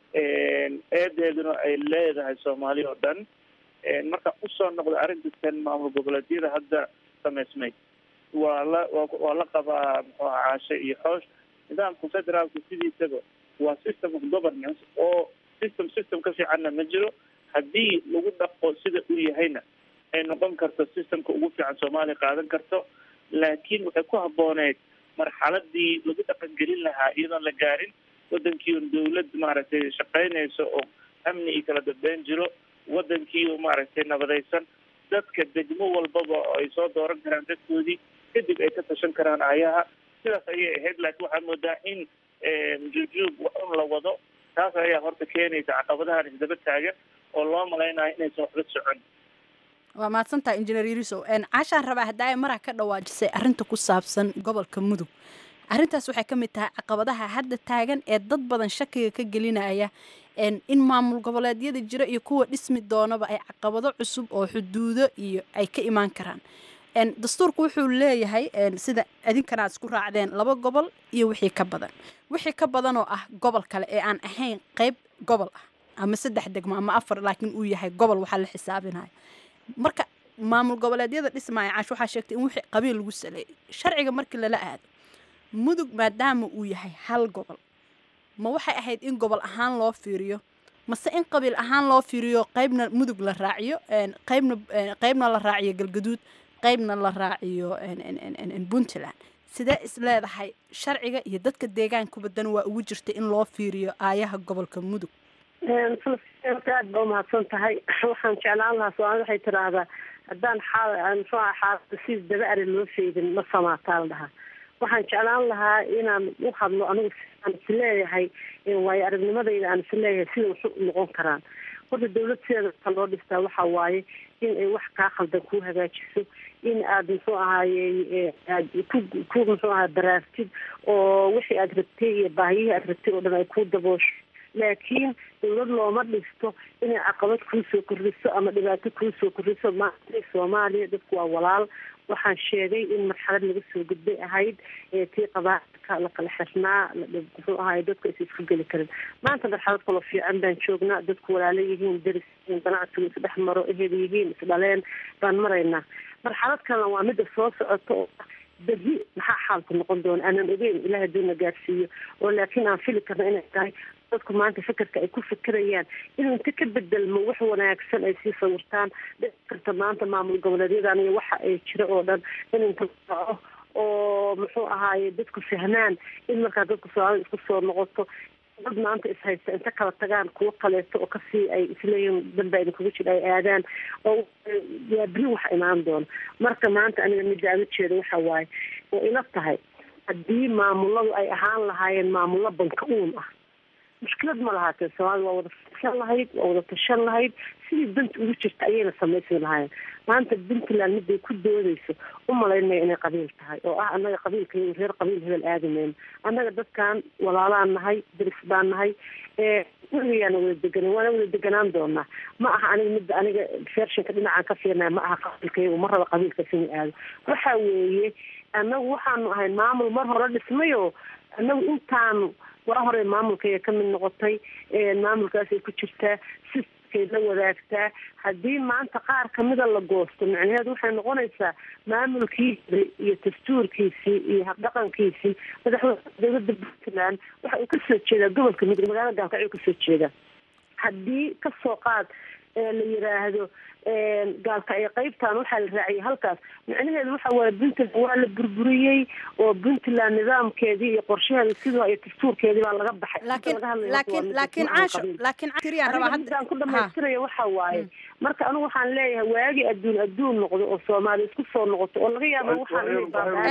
eedeeduna ay leedahay soomaali oo dhan marka usoo noqda arrintan maamul goboleedyada hadda samaysmay waa la waa la qabaa muxuu aha caashe iyo xoosh nidaamka federaalka sidiisaba waa system of governance oo system system ka fiicanna ma jiro haddii lagu dhaqo sida uu yahayna ay noqon karto systemka ugu fiican soomaaliya qaadan karto laakiin waxay ku habbooneyd marxaladii lagu dhaqangelin lahaa iyadoon la gaarin wadankii un dawlad maaragtay shaqaynayso oo amni iyo kala dambeyn jiro wadankii oo maaragtay nabadaysan dadka degmo walbaba oo ay soo dooran karaan dadkoodii kadib ay ka tashan karaan ayaha sidaas ayay ahayd laakiin waxaa moodaa in jujuub un la wado taas ayaa horta keenaysa caqabadahan isdaba taagan oo loo malaynayo inaysan waxba socon waa mahadsantaha injineer yariso caashaan rabaa haddaa maraha ka dhawaajisay arrinta ku saabsan gobolka mudug arrintaas waxay ka mid tahay caqabadaha hadda taagan ee dad badan shakiga ka gelinaya in maamul goboleedyada jira iyo kuwa dhismi doonaba ay caqabado cusub oo xuduudo iyo ay ka imaan karaan dastuurku wuxuu leeyahay sida idinkana aad isku raacdeen laba gobol iyo wixii ka badan wixii ka badan oo ah gobol kale ee aan ahayn qeyb gobol ah ama saddex degmo ama afar laakiin uu yahay gobol waxaa la xisaabinaya marka maamul goboleedyada dhismaya caash waxaa sheegtay in wixii qabiil lagu saleeyay sharciga markii lala aado mudug maadaama uu yahay hal gobol ma waxay ahayd in gobol ahaan loo fiiriyo mase in qabiil ahaan loo fiiriyo qeybna mudug la raaciyo qeybna qeybna la raaciyo galgaduud qeybna la raaciyo puntland sidee is leedahay sharciga iyo dadka deegaankuba dan waa ugu jirta in loo fiiriyo aayaha gobolka mudug aad ba umahadsan tahay waxaan jeclaan lahaa soomaalida waxay tiraahdaa haddaan xaal muxuu aha xaalada si daba ari loo feydin ma samaataa la dhahaa waxaan jeclaan lahaa inaan u hadlo anigu aan is leeyahay waayo aragnimadayda aan is leeyahay sida wax u noqon karaan horta dawlad sideeda ka loo dhistaa waxa waaye in ay wax kaa khaldan kuu hagaajiso in aad muxuu ahaaye aad ku ku muxuu ahaa baraartid oo wixii aad rabtay iyo baahiyihii aad rabtay oo dhan ay ku daboosho laakiin dawlad looma dhisto inay caqabad kuu soo kordhiso ama dhibaato kuu soo kordhiso maanta soomaaliya dadku waa walaal waxaan sheegay in marxalad laga soo gudbay ahayd tii qabaarka la kala xirnaa muxuu ahaay dadku aysa isku geli karin maanta marxalad kaloo fiican baan joognaa dadku walaalo yihiin deris yihiin ganacsigu isdhex maro ehel yihiin isdhaleen baan maraynaa marxalad kalena waa midda soo socota oo berri maxaa xaalku noqon doona aanan ogeyn ilaah haduuna gaarsiiyo oo laakiin aan fili karna inay tahay dadku maanta fekerka ay ku fekerayaan inuu inta ka bedelmo wax wanaagsan ay sii sawirtaan dhici karta maanta maamul goboleedyadan iyo waxa ay jira oo dhan in inta dhaco oo muxuu ahaaye dadku fahmaan in markaa dadku soomaalida isku soo noqoto dad maanta ishaysta inta kala tagaan kuwo kaleeto oo kasii ay isleeyihiin danba idinkugu jira ay aadaan oo waa beri wax imaan doona marka maanta aniga midda aan ujeeda waxa waaye oo ila tahay haddii maamuladu ay ahaan lahaayeen maamullo banka uun ah mushkilad ma lahaatee soomaalida waa wada fadhisan lahayd waa wada tashan lahayd sidii danta ugu jirta ayayna samaysan lahaayeen maanta puntland miday ku doodayso u malaynaya inay qabiil tahay oo ah annaga qabiilkayga reer qabiil hebel aadameyn annaga dadkan walaalaan nahay daris baan nahay weligayaana wada deganan waana wada deganaan doonaa ma aha aniga midda aniga fershinka dhinacaan ka fiirnaya ma aha qabiilkaygu ma raba qabiilkaas inuu aado waxa weeye annagu waxaanu ahayn maamul mar hore dhismayo annagu intaanu waa hore maamulkayga ka mid noqotay maamulkaasay ku jirtaa sistamkay la wadaagtaa haddii maanta qaar kamida la goosto micnaheedu waxay noqonaysaa maamulkiisi iyo dastuurkiisii iyo habdhaqankiisii madaxweyne dowladda puntland waxa uu kasoo jeedaa gobolka mudug magaalada gaalkacyo kasoo jeeda haddii kasoo qaad la yiraahdo gaalkacyo qaybtan waxaa la raaciyay halkaas micnaheedu waxa waaye puntland waa la burburiyey oo puntland nidaamkeedii iyo qorshaheeda sidoo iyo dastuurkeedii baa laga baxay laakiin laakiin laakiin caasho laakiin tiriyaan rabaa hadda ku dhamaystiraya waxa waaye marka anigu waxaan leeyahay waagi adduun adduun noqdo oo soomaali isku soo noqoto oo laga yaabo waxaan inay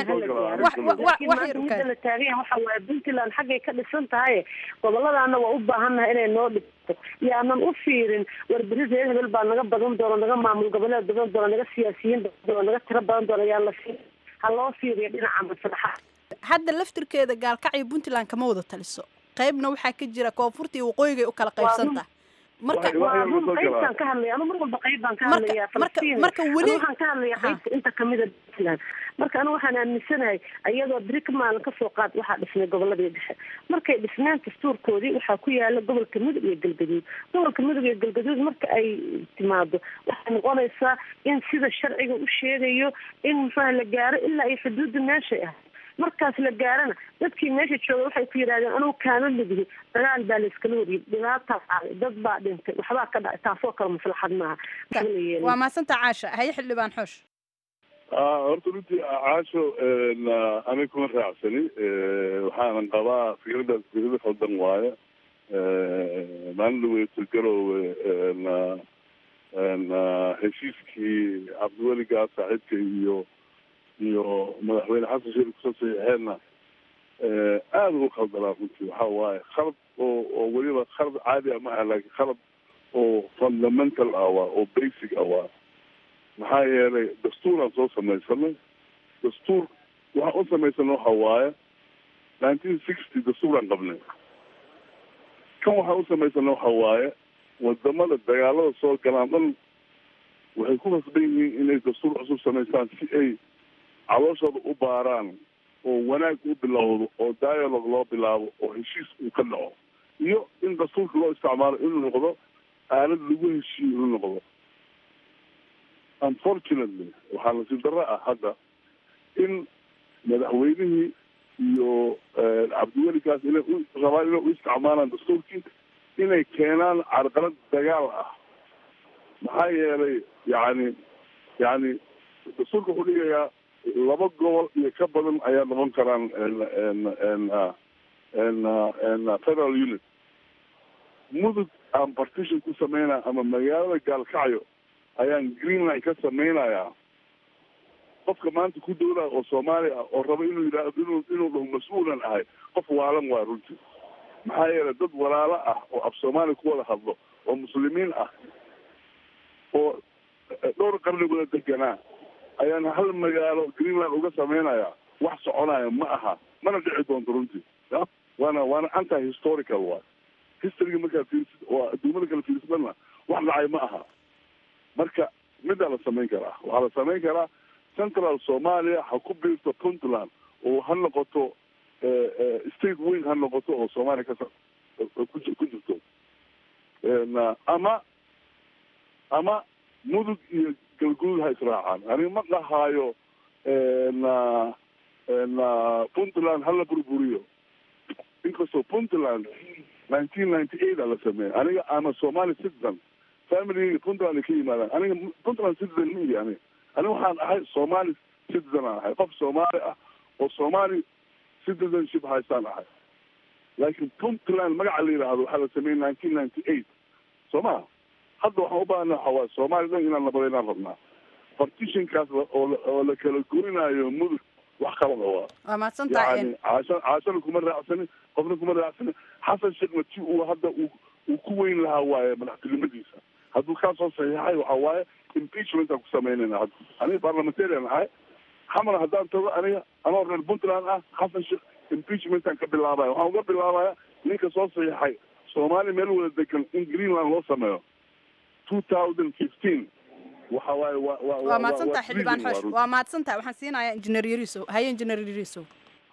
baabaaaan midda la taagan yahay waxa waaye puntland xaggay ka dhisan tahay goboladaana waa u baahannahay inay noo dhigto yaanan u fiirin warberi reer hebel baa naga badan doona naga maamul goboleed badan doona naga siyaasiyiin badan doona naga tiro badan doona yaa la fiir ha loo fiiriyo dhinaca maslaxa hadda laftirkeeda gaalkacyo puntland kama wada taliso qaybna waxaa ka jira koonfurta iyo waqooyigay u kala qaybsanta marka qaybtaan ka hadlaya anu mar walba qayb baan ka hadlaya falastiin marka weli waxaan ka hadlaya qaybta inta kamida puntland marka anigu waxaan aaminsanahay iyadoo beri ka maalin kasoo qaad waxaa dhisnay goboladii dhexe markay dhisneen dastuurkoodii waxaa ku yaala gobolka mudug iyo galgaduud gobolka mudug iyo galgaduud marka ay timaado waxay noqonaysaa in sida sharciga u sheegayo in muxuaha la gaaro ilaa iyo xuduudda meeshay ahay markaas la gaarana dadkii meesha jooga waxay ku yidhahdeen anugu kaama midihi dagaal baa layskala wariyay dhibaataa dhacday dad baa dhintay waxbaa ka dhacay taasoo kale maslaxad maaha waa maasanta caasha haye xildhibaan xoosh horta runtii caasho aniga kuma raacsani waxaanan qabaa fikradaas fikrada khaldan waaye maalin dhaweyto garowe heshiiskii cabdiweligaa saaxiibka iyo iyo madaxweyne xasan sheekh kusoo saxiixeenna aada ugu khaldanaa runtii waxa waaye khalad oo oo weliba khalad caadi ah ma aha laakiin khalad oo fundamental ah waa oo basic ah waa maxaa yeelay dastuuraan soo samaysanay dastuur waxaan u samaysana waxa waaye nineteen sixty dastuuraan qabnay kan waxaan u samaysana waxa waaye wadamada dagaalada soo galaan dhan waxay ku khasban yihiin inay dastuur cusub samaystaan si ay calooshooda u baaraan oo wanaag u bilowdo oo dialogue loo bilaabo oo heshiis uu ka dhaco iyo in dastuurka loo isticmaalo inuu noqdo aalad lagu heshiiyo inuu noqdo unfortunately waxaa nasiib darro ah hadda in madaxweynihii iyo cabdiwelikaas inay u rabaan inay u isticmaalaan dastuurkii inay keenaan carqalad dagaal ah maxaa yeelay yani yani dastuurka wuxuu dhigayaa laba gobol iyo ka badan ayaa noqon karaan federal unit mudug aan partition ku sameynaya ama magaalada gaalkacyo ayaan greenline ka sameynayaa qofka maanta ku dowlaa oo soomaali ah oo raba inuu yidhaahdo inuu inuu dhaho mas-uulan ahay qof waalan waa runtii maxaa yeelay dad walaalo ah oo af soomaali ku wada hadlo oo muslimiin ah oo dhowr qarni wada deganaa ayaan hal magaalo greenland uga sameynaya wax soconaya ma aha mana dhici doonto runtii ya waana waana anti historical waay historyga markaad fiirisid oo adduumada kala fiirsadana wax dhacay ma aha marka midaa la samayn karaa waxaa la samayn karaa central somalia ha ku biirto puntland oo ha noqoto state weyn ha noqoto oo soomaaliya ka ku jirto ama ama mudug iyo galguud ha israacaan aniga ma dhahaayo puntland hala burburiyo inkastoo puntland nineteen ninety eight a la sameeyay aniga ama somali citizen family puntland ay ka yimaadaan aniga puntland citizen ma ihi aniga aniga waxaan ahay somali citizen aan ahay qof soomaali ah oo somali citizenship haystaan ahay laakiin puntland magaca la yidhaahdo waxaa la sameeyey nineteen ninety eight soo maha hadda waxaan u baahana waxa waaye soomaali dhan inaan nabadeynaan rabnaa partitionkaas oo oo la kala gurinayo mudug wax qalada waa waa mahadsantahay yani caasha caashana kuma raacsanin qofna kuma raacsanin xasan sheekhna ti uu hadda uu uu ku weyn lahaa waaye madaxtinimadiisa hadduu kaa soo saxiixay waxa waaye impeachment aan ku samaynayna hadda aniga parliamentarian ahay xamar haddaan tago aniga anoo reer puntland ah xasan sheekh impeachmentaan ka bilaabaya waxaan uga bilaabaya ninka soo saxiixay soomaaliya meel wada degan in greenland loo sameeyo two thousand fifteen waxa waaye wa wa waa mahadsantaha xildhibaan xoosh waa mahadsantaha waxaan siinayaa injineer yariisow haye injineer yariisow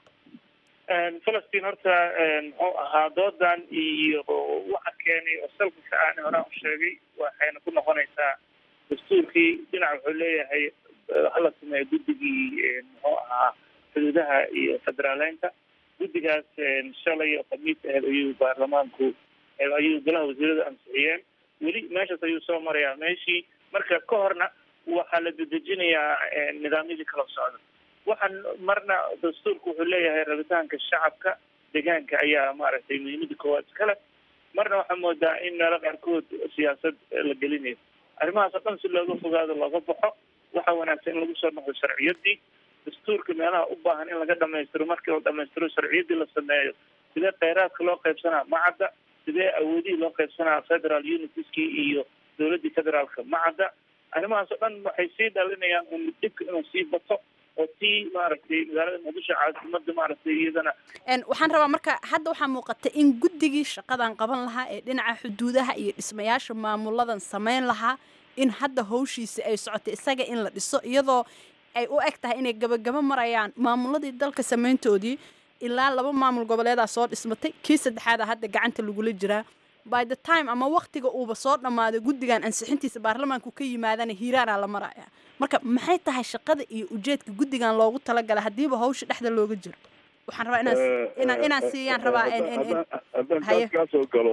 falastiin horta muxuu ahaa doodan iyo waxa keenay oo salka aan horaan u sheegay waxayna ku noqonaysaa dastuurkii dhinac wuxuu leeyahay hala sameeyo guddigii muxuu ahaa xuduudaha iyo federaaleynta guddigaas shalay oo khamiis aheed ayuu baarlamaanku ayuu golaha wasiiradu ansixiyeen weli meeshaas ayuu soo marayaa meeshii marka ka horna waxaa la dedejinayaa nidaamyadii kala socda waxaan marna dastuurku wuxuu leeyahay rabitaanka shacabka deegaanka ayaa maaragtay muhiimada koowaad iskale marna waxaa moodaa in meelo qaarkood siyaasad la gelinayo arrimahaas oo dhan si looga fogaado looga baxo waxaa wanaagsan in lagu soo noqdo sharciyadii dastuurka meelaha u baahan in laga dhamaystiro markii la dhamaystiro sharciyadii la sameeyo sidee kheyraadka loo qaybsanaa macadda sidee awoodihii loo qaybsanaa federal unitieskii iyo dowladdii federaalka macadda arrimahaas oo dhan waxay sii dhalinayaan un dhibka inuu sii bato oo tii maaragtay magaalada muqdisho caasimada maaragtay iyadana waxaan rabaa marka hadda waxaa muuqata in guddigii shaqadan qaban lahaa ee dhinaca xuduudaha iyo dhismayaasha maamuladan sameyn lahaa in hadda hawshiisi ay socotay isaga in la dhiso iyadoo ay u eg tahay inay gabagabo marayaan maamuladii dalka sameyntoodii ilaa laba maamul goboleedaa soo dhismatay kii saddexaada hadda gacanta lagula jiraa by the time ama waktiga uuba soo dhammaaday guddigan ansixintiisa baarlamaanku ka yimaadana hiiraanaa la maraya marka maxay tahay shaqada iyo ujeedka guddigan loogu talagala haddiiba hawsha dhexda looga jiro waxaan rabaa inaan inaan inaan siiyaan rabaa haddaan kaas kaa soo galo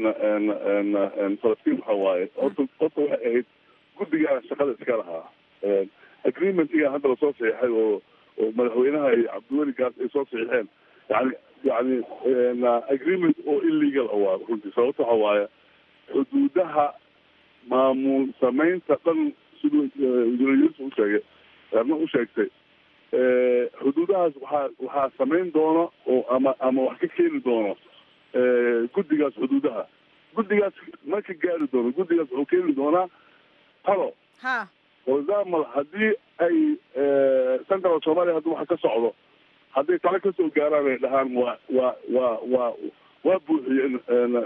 falastiin waxa waaye horta horta waxay ahayd guddigaa shaqada iska lahaa agreementiga hadda lasoo saxiixay oo oo madaxweynaha iyo cabdiweli gaas ay soo saxiixeen yani yani agreement oo illegal a waa runtii sababta waxa waaye xuduudaha maamul samaynta dhan siduu injineer u sheegay erna u sheegtay xuduudahaas waxaa waxaa samayn doona oo ama ama wax ka keeni doono guddigaas xuduudaha guddigaas ma ka gaari doono guddigaas wuxuu keeni doonaa talo ha for example haddii ay central somalia haddi waxa ka socdo hadday talo kasoo gaaraan ay dhahaan waa waa waa waa waa buuxiyeen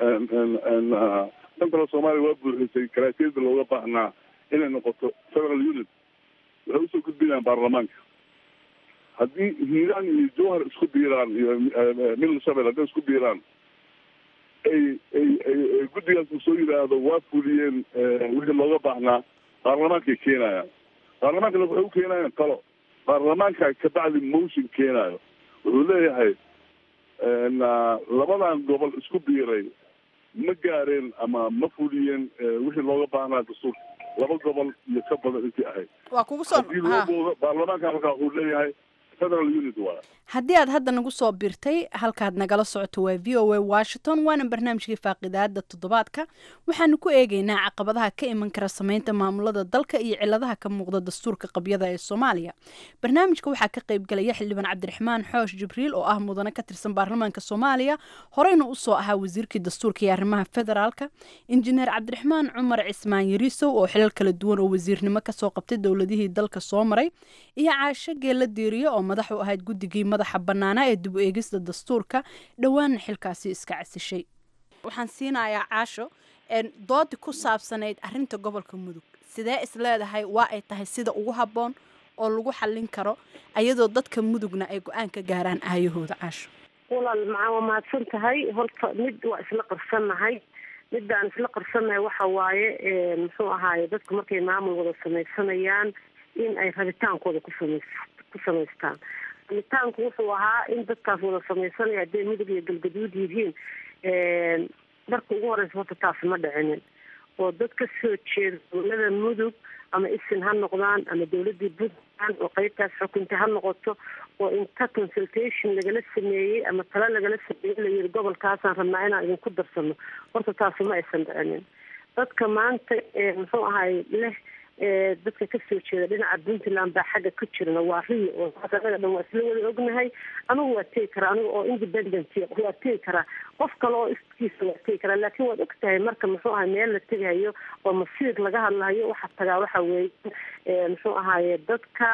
central somalia waa buuxisay karaatiyada looga baahnaa inay noqoto federal unit waxay usoo gudbinayaan baarlamaanka haddii hiiraan iyo jowhar isku biiraan iyo middle shabel hadday isku biiraan ay ay ay guddigaas uu soo yidhaahdo waa fuliyeen wixii looga baahnaa baarlamaankay keenayaan baarlamaankana waxay u keenayaan talo baarlamaanka kabacdi motion keenayo wuxuu leeyahay labadan gobol isku biiray ma gaareen ama ma fuliyeen wixii looga baahnaa dastuurka laba gobol iyo ka badan intii ahayd waa kugu soo hadii loo boodo baarlamaanka markaa wuxuu leeyahay federal unit waa haddii aad hadda nagu soo birtay halkaad nagala socoto waa v o a washington waana barnaamijkii faaqidaada toddobaadka waxaanu ku eegeynaa caqabadaha ka iman kara sameynta maamulada dalka iyo ciladaha ka muuqda dastuurka qabyada ee soomaaliya barnaamijka waxaa ka qaybgalaya xildhibaan cabdiraxmaan xoosh jibriil oo ah mudane ka tirsan baarlamaanka soomaaliya horeyna usoo ahaa wasiirkii dastuurka iyo arrimaha federaalka injineer cabdiraxmaan cumar cismaan yariisow oo xilal kala duwan oo wasiirnimo kasoo qabtay dowladihii dalka soo maray iyo caasho geella diiriyo oo madax u ahayd guddigii madaxa bannaanaa ee dib u eegista dastuurka dhowaanna xilkaasi iska casishay waxaan siinayaa caasho doodi ku saabsanayd arinta gobolka mudug sidee is leedahay waa ay tahay sida ugu habboon oo lagu xallin karo ayadoo dadka mudugna ay go-aan ka gaaraan aayahooda caasho walaal macaa waa mahadsan tahay horta mid waa isla qarsannahay midaan isla qarsannahay waxa waaye muxuu ahaaye dadku markay maamul wada samaysanayaan in ay rabitaankooda ku samays ku samaystaan rabitaanku wuxuu ahaa in dadkaas wada samaysanaya hadday mudug iyo galgaduud yihiin marka ugu horeysa horta taasi ma dhicinin oo dad ka soo jeeda dowlada mudug ama isin ha noqdaan ama dowladii puntland oo qeybtaas xukunta ha noqoto oo inta consultation lagala sameeyey ama talo lagala sameeyey layiri gobolkaasaan rabnaa inaan idinku darsano horta taasi ma aysan dhicinin dadka maanta muxuu ahay leh dadka kasoo jeeda dhinaca puntland baa xagga ku jirna waa riyo oo taas anaga dhan waa isla wada ognahay anigu waa tegi karaa aniga oo independent waa tegi karaa qof kale oo iskiisa waa tegi karaa laakiin waad og tahay marka muxuu ahay meel la tegahayo oo masiir laga hadlahayo waxaa tagaa waxa weeye muxuu ahaaye dadka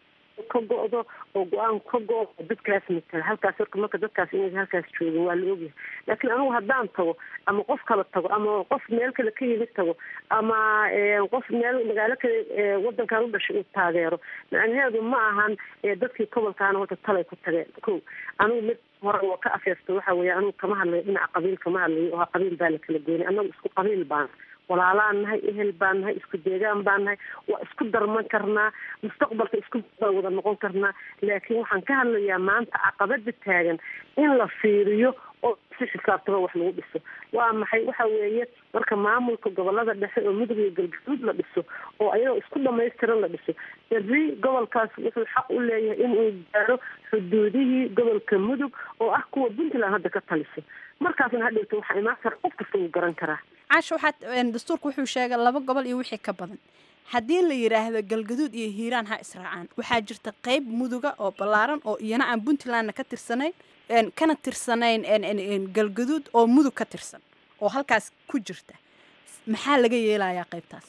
ka go-do oo go-aan ka go- dadkaas matala halkaas horka marka dadkaas inay halkaas joogin waa la ogyahay laakiin anigu haddaan tago ama qof kala tago ama qof meel kale ka yimid tago ama qof meel magaalo kale wadankan u dhashay uu taageero macnaheedu ma ahan dadkii gobolkaana horta talay ku tageen ko anigu mid hore oo ka afeerto waxa weeye anigu kama hadlayo dhinaca qabiil kama hadlayo oo qabiil baa la kala goynay anagu isku qabiil baana walaalaan nahay ehel baan nahay isku deegaan baan nahay waa isku darman karnaa mustaqbalka isku baan wada noqon karnaa laakiin waxaan ka hadlayaa maanta caqabada taagan in la fiiriyo oo si xisaabtaba wax lagu dhiso waa maxay waxa weeye marka maamulka gobolada dhexe oo mudug iyo galgaduud la dhiso oo ayadoo isku dhamaystiran la dhiso berri gobolkaas wuxuu xaq u leeyahay inuu gaaro xuduudihii gobolka mudug oo ah kuwa puntland hadda ka taliso markaasna hadhowta waxaa imaan kara qof kasta wuu garan karaa caasha waxaad dastuurka wuxuu sheegay laba gobol iyo wixii ka badan haddii la yidhaahdo galgaduud iyo hiiraan ha israacaan waxaa jirta qeyb muduga oo ballaaran oo iyana aan puntlandna ka tirsanayn kana tirsanayn galgaduud oo mudug ka tirsan oo halkaas ku jirta maxaa laga yeelayaa qaybtaas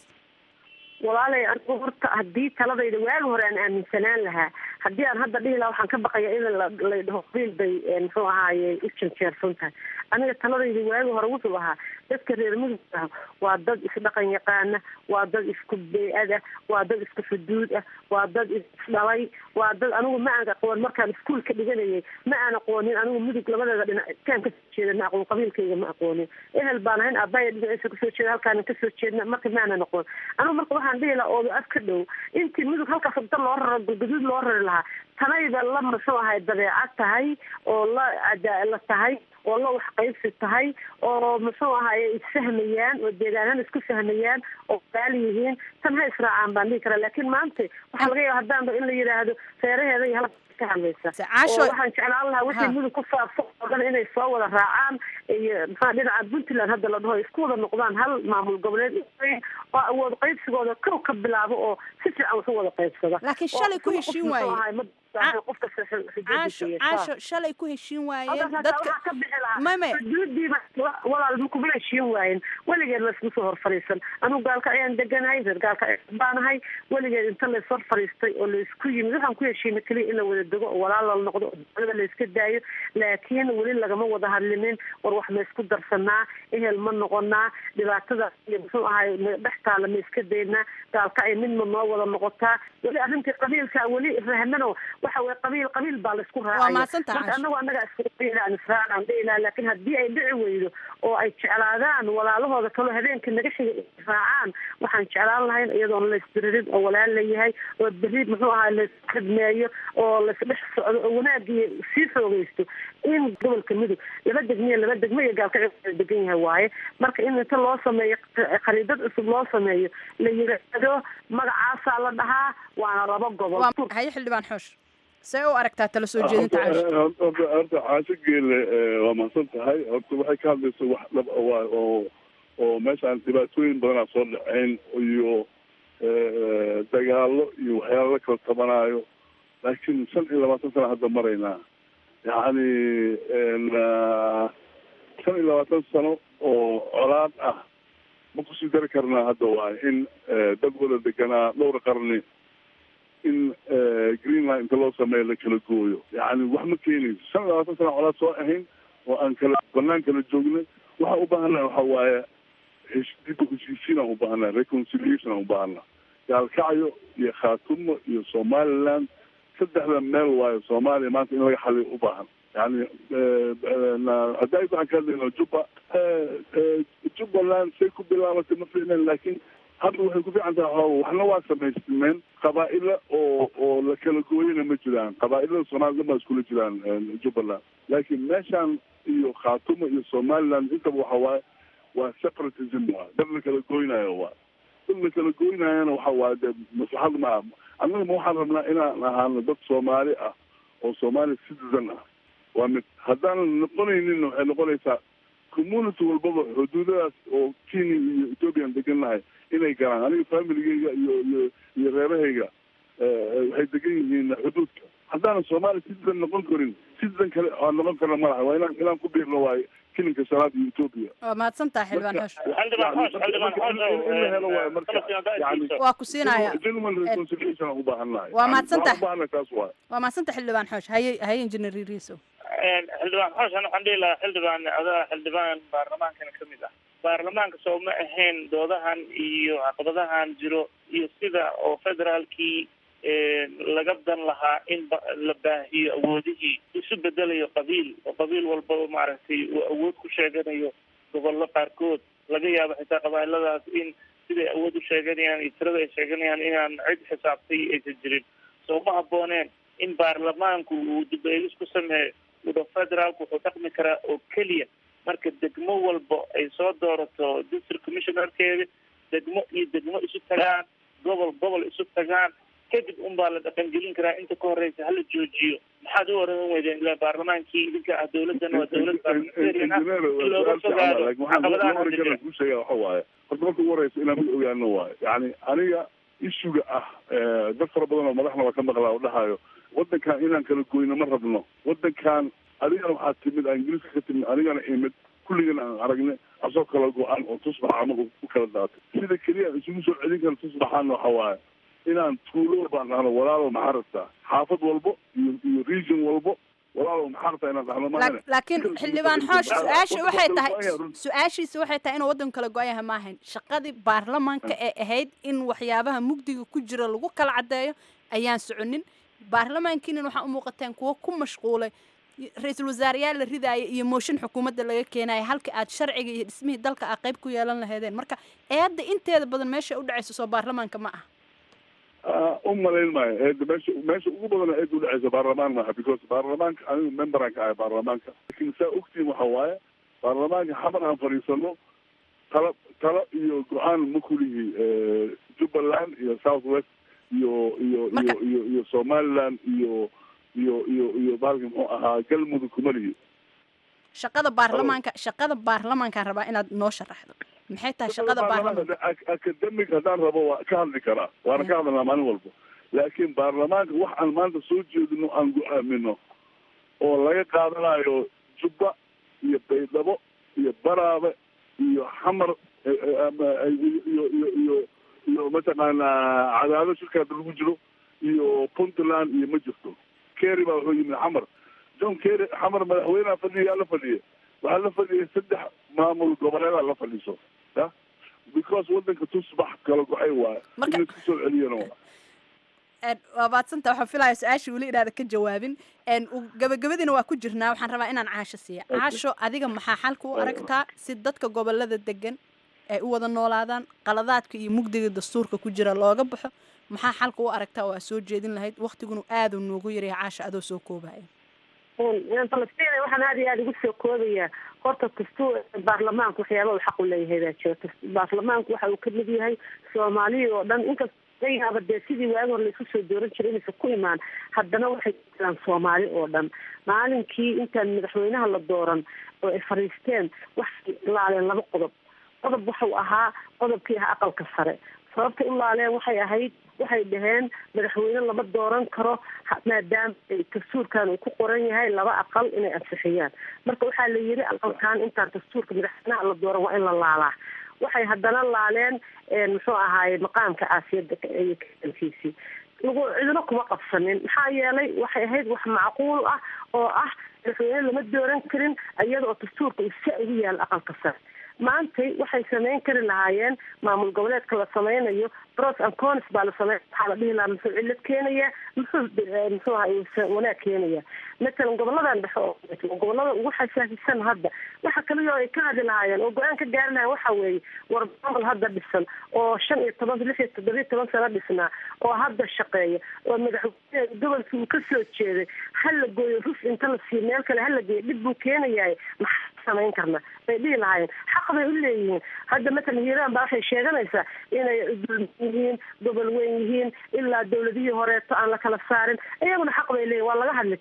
walaalay anigu horta haddii taladayda waagi hore aan aaminsanaan lahaa haddii aan hadda dhihi lahaa waxaan ka baqaya in lay dhaho qabiil bay muxuu ahaaye u janjeersan tahay aniga taladayda waagi hore wuxuu ahaa dadka reer mudug ah waa dad isdhaqan yaqaana waa dad isku bey-ad ah waa dad isku xuduud ah waa dad isdhalay waa dad anigu ma aan aqoon markaan iskuolka dhiganayay ma aan aqoonin anigu mudug labadeeda dhinac kaan kasoo jeeda ma aqoon qabiilkayga ma aqoonin ehel baan ahayn aabaya dhinaciisa kasoo jeeda halkaana kasoo jeedna marka ma aanan aqoon anigu marka waxaan dhihi lahaa ooda af ka dhow intii mudug halkaas da loo raro galgaduud loo rari lahaa tanayba la muxuu ahay dabeecad tahay oo la la tahay oo la wax qaybsi tahay oo muxuu ahaye isfahmayaan oo deegaanana isku fahmayaan oo gaal yihiin tan ha israacaan baan dhihi karaa laakiin maanta waxaa laga yaaba haddaanba in la yidhaahdo seeraheeda iyo halka ka hadlaysa oo waxaan jeclaan lahaa wixii mudug ku saabsan oo dhan inay soo wada raacaan iyo maxaa dhinaca puntland hadda la dhaho isku wada noqdaan hal maamul goboleed oo awood qaybsigooda kow ka bilaabo oo si fiican wax u wada qaybsada laakiin shalay ku heshiin waaye caasho caasho shalay ku heshiin waayeen dadka ka bixi lahaa xuduudiiba walaal ma kuma heshiin waayen weligeed laysma soo hor fariisan anigu gaalka ayaan deganahay reer gaalka baanahay weligeed inta lays hor fariistay oo laysku yimid waxaan ku heshiina keliya in la wada dego oo walaal la noqdo oo dowlada layska daayo laakiin weli lagama wada hadlinin war wax ma isku darsanaa ehel ma noqonaa dhibaatada iyo muxuu ahay dhex taala ma iska daynaa gaalka ay midma noo wada noqotaa weli arrintii qabiilka weli rahmano waxa weye qabiil qabiil baa laisku raacaya marka anagu annaga isaan israacaan dhihilaha laakiin haddii ay dhici weydo oo ay jeclaadaan walaalahooda kaloo habeenka naga xiga raacaan waxaan jeclaan lahayn iyadoon laysdiririn oo walaal layahay oo beri muxuu ahaa layskhidmeeyo oo laysdhex socdo oo wanaagii sii xoogeysto in gobolka mudug laba degmiya laba degmo iyo gaalka degan yahay waaye marka in inta loo sameeyo khariidad cusub loo sameeyo la yidhaahdo magacaasaa la dhahaa waana laba gobol haye xildhibaan xoosh see u aragtaa tala soo jeedinta caasho horta caasho geele waa mahadsan tahay horta waxay ka hadlaysa wax dhab waa oo oo meeshaan dhibaatooyin badanaa soo dhaceyn iyo dagaalo iyo waxyaala la kala tabanaayo laakiin shan iyo labaatan sana hadda maraynaa yacni shan iyo labaatan sano oo colaad ah ma kusii dari karnaa hadda waayo in dad wada deganaa dhowr qarni in greenland inta loo sameeyo la kala gooyo yani wax ma keenayso shan iyo labaatan sana colaad soo ahayn oo aan kala banaan kala joognay waxaan u baahannaha waxa waaye dib heshiisiin aan u baahannaha reconciliation aan u baahannaha gaalkacyo iyo khaatumo iyo somaliland saddexda meel waayo soomaaliya maanta in laga xaliyo u baahan yani hadda waxaan ka hadlayna juba jubbaland say ku bilaabatay ma fiicneen laakiin hadda waxay ku fiican tahay xooga waxna waa samaysmeen qabaa'ila oo oo la kala gooyana ma jiraan qabaa'ilada soomaliya dhan baa iskula jiraan jubbaland laakiin meeshaan iyo khaatumo iyo somaliland intaba waxa waaye waa separatism waa dad la kala gooynayo waa dad la kala gooynayana waxa waaye dee maslaxad ma ah annaga ma waxaan rabnaa inaan ahaano dad soomaali ah oo soomaali citizen ah waa mid haddaanan noqonaynin waxay noqonaysaa community walbaba xuduudadaas oo kenya iyo ethoopiyan degan nahay inay galaan aniga familigeyga iyo iyo iyo reerahayga waxay degan yihiin xuduudka haddaanan soomaaliya citizen noqon karin citizen kale aan noqon karna ma laha waa inaan inaan ku biirno waayo kilinka shanaad iyo etoobiya waa mahadsan tahay xildhibaan xoosh xildhibaan xoosh xildhibaan xoosh waa ku siinaya genuine reconciliation aan u baahannahay Waa mahadsantahay. u baahannahay taas waay waa mahadsan tahay xildhibaan xoosh haye haye injineer riiso xildhibaan xoosh ana waxaan dhihi lahaa xildhibaan adaa xildhibaan baarlamaankana ka mid ah baarlamaanka soo ma ahayn doodahan iyo caqabadahan jiro iyo sida oo federaalkii laga dan lahaa in ba- la baahiyo awoodihii isu bedelayo qabiil oo qabiil walba maaragtay uu awood ku sheeganayo gobollo qaarkood laga yaabo xitaa qabailadaas in siday awood u sheeganayaan iyo tirada ay sheeganayaan inaan cid xisaabtay aysan jirin soo ma habbooneen in baarlamaanku uu dib eegis ku sameeyo uda federaalku wuxuu dhaqmi karaa oo keliya marka degmo walba ay soo doorato district commissionerkeeda degmo iyo degmo isu tagaan gobol gobol isu tagaan kadib unbaa la dhaqangelin karaa inta ka horeysa hala joojiyo maxaad u oran weydeen ilaa baarlamaankii idinka ah dowladana waa dowlad parliamentarian ah in looga fogaado caqabadahan hadda jira ku sheega waxa waaye horta marka ugu horeysa inaan mid ogaano waayo yani aniga issuga ah dad fara badan oo madaxna waa ka maqlaa oo dhahayo wadankan inaan kala goyno ma rabno wadankan adigana waxaa timid aan ingiriiska ka timid anigana imid kulligana aan aragne asoo kala go-an oo tusbax ama u kala daatay sida keliya aan isugu soo celin kara tusbaxaana waxa waaye inaan tuulo walbaan dhahno walaalow maxaa rabtaa xaafad walbo iyo iyo region walbo walaalow maxaa rabtaa inaan dhahno maahane laakiin xildhibaan xoosh su-aasha waxay tahay su-aashiisa waxay tahay inuu waddanku kala go-yaha ma ahayn shaqadii baarlamaanka ee ahayd in waxyaabaha mugdiga ku jira lagu kala caddeeyo ayaan soconin baarlamaankiinan waxaa u muuqateen kuwo ku mashquulay ra-iisul wasaareyaal la ridaaya iyo mooshin xukuumadda laga keenaya halka aad sharciga iyo dhismihii dalka a qayb ku yeelan lahaydeen marka eedda inteeda badan meesha u dhacaysa soo baarlamaanka ma aha u malayn maayo eeda meesha meesha ugu badan eeda udhexeysa baarlamaan maaha because baarlamaanka anigu memberan ka ahay baarlamaanka lakin saa ogtiin waxa waaye baarlamaanka xamar aan fadhiisano talo talo iyo go-aan ma kulihi jubbaland iyo south west iyo iyo iyo iyo iyo somaliland iyo iyo iyo iyo baalki muxuu ahaa galmudug kuma lihi shaqada baarlamaanka shaqada baarlamaankaan rabaa inaad noo sharaxdo maxay tahay shaqada baarlamaanka academic haddaan rabo waa ka hadli karaa waana ka hadlanaa maalin walba laakiin baarlamaanka wax aan maanta soo jeedino aan go-aamino oo laga qaadanayo jubba iyo baydhabo iyo baraabe iyo xamar iyo iyo iyo iyo mataqaanaa cadaado shirkaada lagu jiro iyo puntland iyo ma jirto kerry baa wuxuu yimid xamar john kerry xamar madaxweyneha fadhiya la fadhiya waxaa la fadhiyay saddex maamul goboleedaa la fadhiiso ya because wadanka tusbax kala go-ay waayo in isku soo celiyana waa waa maadsanta waxaan filaya su-aashii weli inaada ka jawaabin gabagabadiina waa ku jirnaa waxaan rabaa inaan caasho siiya caasho adiga maxaa xalka u aragtaa si dadka gobolada degan ay u wada noolaadaan qaladaadka iyo mugdiga dastuurka ku jira looga baxo maxaa xalka u aragtaa oo aad soo jeedin lahayd waktiguna aada noogu yaraya caasho adoo soo koobaya falastiin waxaan aada iyo aada ugu soo koobayaa horta dastuur baarlamaanku waxyaaba uu xaq u leeyahay baa jira baarlamaanku waxa uu kamid yahay soomaaliya oo dhan inkasta laga yaaba dee sidii waagi hore laisku soo dooran jiray inaysan ku imaan haddana waxay jiraan soomaali oo dhan maalinkii intaan madaxweynaha la dooran oo ay fadhiisteen waxay laaleen laba qodob qodob waxau ahaa qodobkii ahaa aqalka sare sababtay u laaleen waxay ahayd waxay dhaheen madaxweyne lama dooran karo maadaama dastuurkan uu ku qoran yahay laba aqal inay ansixiyaan marka waxaa la yiri aqalkan intaan dastuurka madaxweynaha la dooran waa in la laalaa waxay haddana laaleen muxuu ahaaye maqaamka caasiyada iyo kaankiisii lagu cidino kuma qabsanin maxaa yeelay waxay ahayd wax macquul ah oo ah madaxweyne lama dooran karin iyada oo dastuurka uu sa ugu yaalo aqalka sare maantay waxay samayn kari lahaayeen maamul goboleedka la sameynayo bros and cons baa la samey waxaa la dhihi lahaa muxuu cilad keenaya muxuu muxuu aha wanaag keenaya matalan goboladan dhexe oo gobolada ugu xasaasisan hadda waxa kaliya oo ay ka hadli lahaayeen oo go-aan ka gaari lahayen waxa weeye war maamul hadda dhisan oo shan iyo toban lix iyo toddoba iyo toban sano dhisnaa oo hadda shaqeeya oo madaxweyne gobolkii uu kasoo jeeday ha la gooyo ruf inta la siiyo meel kale ha la geeyo dhib buu keenayaay maxaa samayn karna bay dhihi lahaayeen xaq bay u leeyihiin hadda matalan hiiraan baa waxay sheeganaysaa inay yihiin gobol weyn yihiin ilaa dawladihii horeeto aan la kala saarin iyaguna xaq bay leeyihin waa laga hadli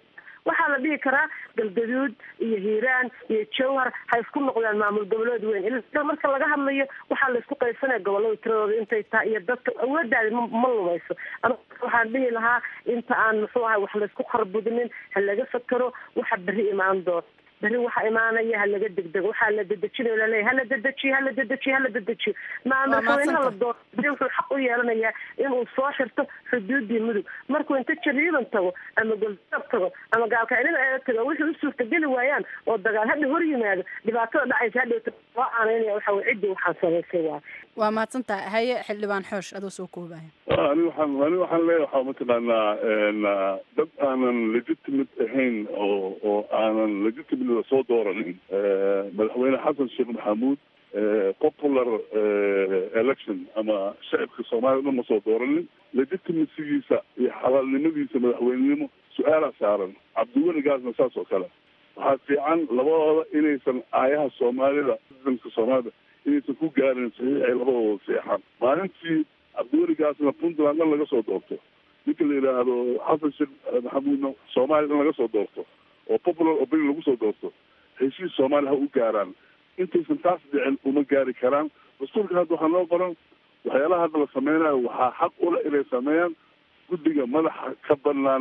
waxaa la dhihi karaa galgaduud iyo hiiraan iyo jowhar ha isku noqdaan maamul goboleed weyn ila marka laga hadlayo waxaa la isku qaysanaya gobolada tiradooda intay tahay iyo dadka awoodaada ma ma lumayso ama waxaan dhihi lahaa inta aan muxuu ahay wax laysku kharbudinin ha laga fakero waxa berri imaan doona berri waxa imaanaya ha laga degdego waxaa la dedejinayo laleeyahy hala dedejiyo hala dedejiyo hala dedejiyo maa madaxweynaha la dooro berri wuxuu xaq u yeelanayaa inuu soo xirto xuduudii mudug markuu inta jariiban tago ama goldaab tago ama gaalkacnida eega tago wixii u suurtageli waayaan oo dagaal hadha hor yimaado dhibaatada dhacaysa hadhowta loo aanaynaya waxa weye ciddii waxaan samaysay waay waa mahadsantahay haye xildhibaan xoosh adoo soo koobaya ani waxaan ani waxaan leeyahay waxaa mataqaanaa dad aanan legitimate ahayn oo oo aanan legitimate soo dooranin madaxweyne xasan sheekh maxamuud popular election ama shacibka soomaaliya dhan ma soo dooranin legitimacygiisa iyo xalaalnimadiisa madaxweynenimo su-aalaa saaran cabdiweligaasna saas oo kale waxaa fiican labadooda inaysan aayaha soomaalida ciidanka soomaalida inaysan ku gaarin saxiix ay labadooda seexaan maalintii cabdiweligaasna puntland dhan laga soo doorto ninka la yidhaahdo xasan sheekh maxamuudna soomaaliya dhan laga soo doorto oo popular opinion lagu soo doorto heshiis soomaaliya ha u gaaraan intaysan taas dhicin uma gaari karaan dastuurka hadda waxaa noo qoran waxyaalaha hadda la sameynayo waxaa xaq ula inay sameeyaan guddiga madaxa ka banaan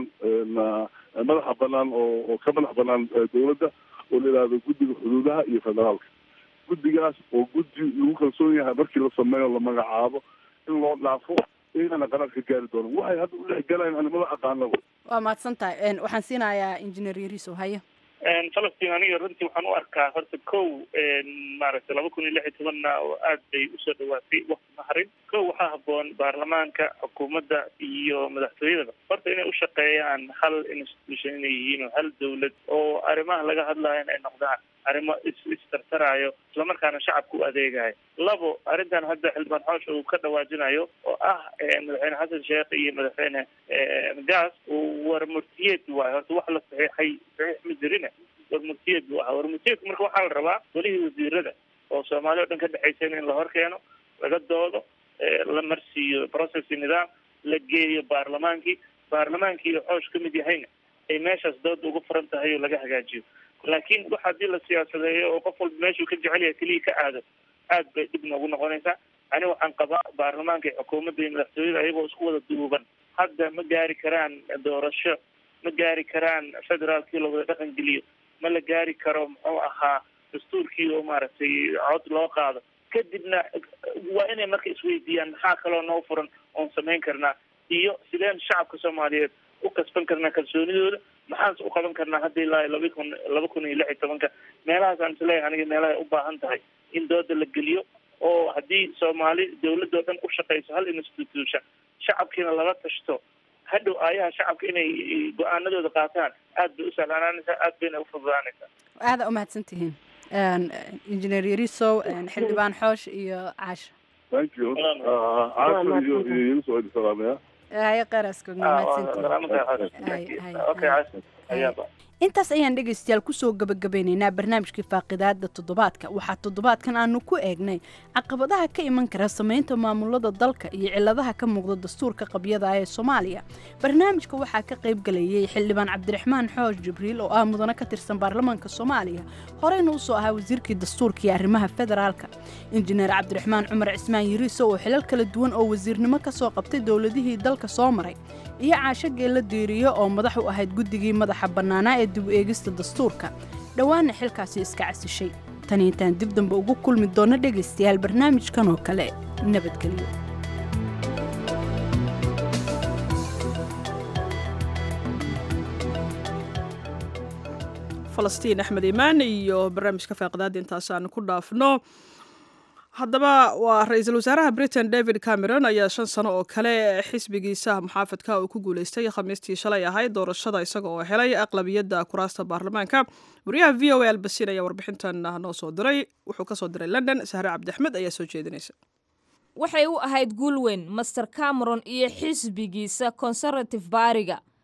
madaxa banaan oo oo ka madax banaan dowladda oo la yidhaahdo guddiga xuduudaha iyo federaalka guddigaas oo guddi lagu kalsoon yahay markii la sameeyo la magacaabo in loo dhaafo iyagana qarar ka gaari doono waxay hadda u dhex galayaan animada aqaanaba waa mahadsantahay waxaan siinayaa injineer yariso haye falastiin aniga runtii waxaan u arkaa horta kow maaragtay laba kun iyo lix iyo tobanna oo aad bay usoo dhawaatay wakti maharin kow waxaa haboon baarlamaanka xukuumadda iyo madaxtooyadaba horta inay u shaqeeyaan hal institution inay yihiin oo hal dawlad oo arrimaha laga hadlayo in ay noqdaan arrimo is istartaraayo islamarkaana shacabka u adeegayo labo arrintan hadda xildhibaan xoosh uu ka dhawaajinayo oo ah madaxweyne xasan sheekh iyo madaxweyne gaas war murtiyeed waayo horta wax la saxiixay saxiix ma jirine war murtiyeed buu ahaa war murtiyeedku marka waxaa la rabaa welihii wasiirada oo soomaali o dhan ka dhexaysayna in la hor keeno laga doodo la marsiiyo processi nidaam la geeyo baarlamaankii baarlamaankii iyo xoosh ka mid yahayna ay meeshaas dooda ugu furan tahay oo laga hagaajiyo laakiin wax haddii la siyaasadeeyo oo qof walba meeshuu ka jecel yahay keliya ka aado aad bay dhib noogu noqonaysaa ani waxaan qabaa baarlamaanka iyo xukuumadda iyo madaxtooyada ayagoo isku wada duuban hadda ma gaari karaan doorasho ma gaari karaan federaalkii la wada dhaqan geliyo ma la gaari karo muxuu ahaa dastuurkii oo maaragtay cod loo qaado kadibna waa inay marka isweydiiyaan maxaa kaloo noo furan oon samayn karnaa iyo sideen shacabka soomaaliyeed u kasban karnaa kalsoonidooda maxaanse u qaban karnaa hadda ilaa laba kun laba kun iyo lix iyo tobanka meelahaasaan isleeyahay aniga meelahay u baahan tahay in dooda la geliyo oo haddii soomaali dawladoo dhan u shaqeyso hal institution shacabkiina lala tashto hadhow aayaha shacabka inay go-aanadooda qaataan aad bay u sahlaanaanaysaa aad bayna u fududaanaysaa aada umahadsan tihiin injineer yarisow xildhibaan xoosh iyo caasha thank you caasha iyo iyo igu soo salaamaya haye qaraskogna mahadsantihiin intaas ayaan dhegaystayaal kusoo gabagabeynaynaa barnaamijkii faaqidaada toddobaadka waxaa toddobaadkan aanu ku eegnay caqabadaha ka iman kara samaynta maamulada dalka iyo ciladaha ka muuqda dastuurka qabyada ee soomaaliya barnaamijka waxaa ka qayb galayay xildhibaan cabdiraxmaan xoosh jibriil oo ah mudane ka tirsan baarlamaanka soomaaliya horeyna usoo ahaa wasiirkii dastuurka iyo arrimaha federaalka injineer cabdiraxmaan cumar cismaan yiriiso oo xilal kala duwan oo wasiirnimo ka soo qabtay dowladihii dalka soo maray iyo caasho geella diiriyo oo madax u ahayd guddigii madaxa bannaanaa ee dib u eegista dastuurka dhowaanna xilkaasi iska casishay tan intaan dib dambe ugu kulmi doonno dhegaystayaal barnaamijkan oo kale nabadgelyo falastiin axmed imaan iyo barnaamijka faaqidaada intaasaan ku dhaafno haddaba waa ra-iisul wasaaraha britain david cameron ayaa shan sano oo kale xisbigiisa muxaafadka uu ku guuleystay khamiistii shalay ahayd doorashada isaga oo helay aqlabiyadda kuraasta baarlamaanka wariyaha v o a albasin ayaa warbixintan noo soo diray wuxuu kasoo diray london sahre cabdiaxmed ayaa soo jeedinaysa waxay u ahayd guul weyn master cameron iyo xisbigiisa conservative baariga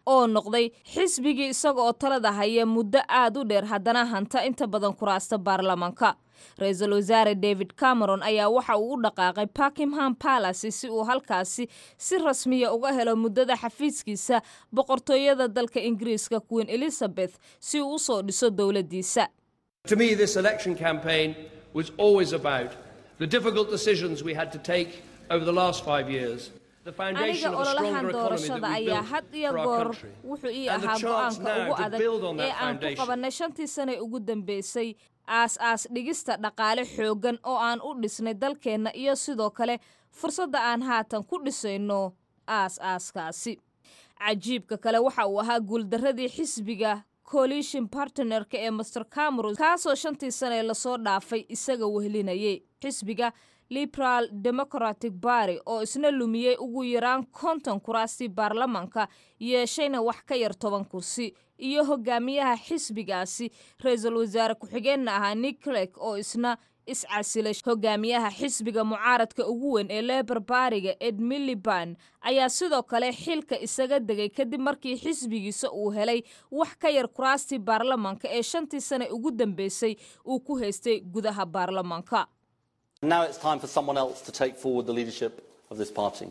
oo noqday xisbigii isaga oo talada haya muddo aad u dheer haddana hanta inta badan kuraasta baarlamaanka ra-iisul wasaare david cameron ayaa waxa uu u dhaqaaqay buckingham palace si uu halkaasi si rasmiya uga helo muddada xafiiskiisa boqortooyada dalka ingiriiska queen elizabeth si uu usoo dhiso dowladdiisa To me, this election campaign was always about the difficult decisions we had to take over the last five years. The foundation aniga of a ololahan stronger economy doorashada that we ayaa built had iyo for our goor country. wuxuu ii And the ahaa chance go-aanka now ugu to adag build on ee that aan ku foundation. qabannay shantii sane ugu dambeysay aas-aas dhigista dhaqaale xooggan oo aan u dhisnay dalkeenna iyo sidoo kale fursadda aan haatan ku dhisayno aas-aaskaasi cajiibka kale waxa uu ahaa guuldarradii xisbiga coalition partnerka ee master cameron kaasoo shantii sane lasoo dhaafay isaga wehlinayay xisbiga liberal democratic bary oo isna lumiyey ugu yaraan konton kuraastii baarlamaanka yeeshayna wax ka yar toban kursi iyo hogaamiyaha xisbigaasi ra-iisul wasaare ku-xigeenna ahaa nick clegg oo isna iscasilay hogaamiyaha xisbiga mucaaradka ugu weyn ee leber baariga ed miliban ayaa sidoo kale xilka isaga degay kadib markii xisbigiisa uu helay wax ka yar kuraastii baarlamaanka ee shantii sane ugu dambeysay uu ku haystay gudaha baarlamaanka Now it's time for someone else to take forward the leadership of this party.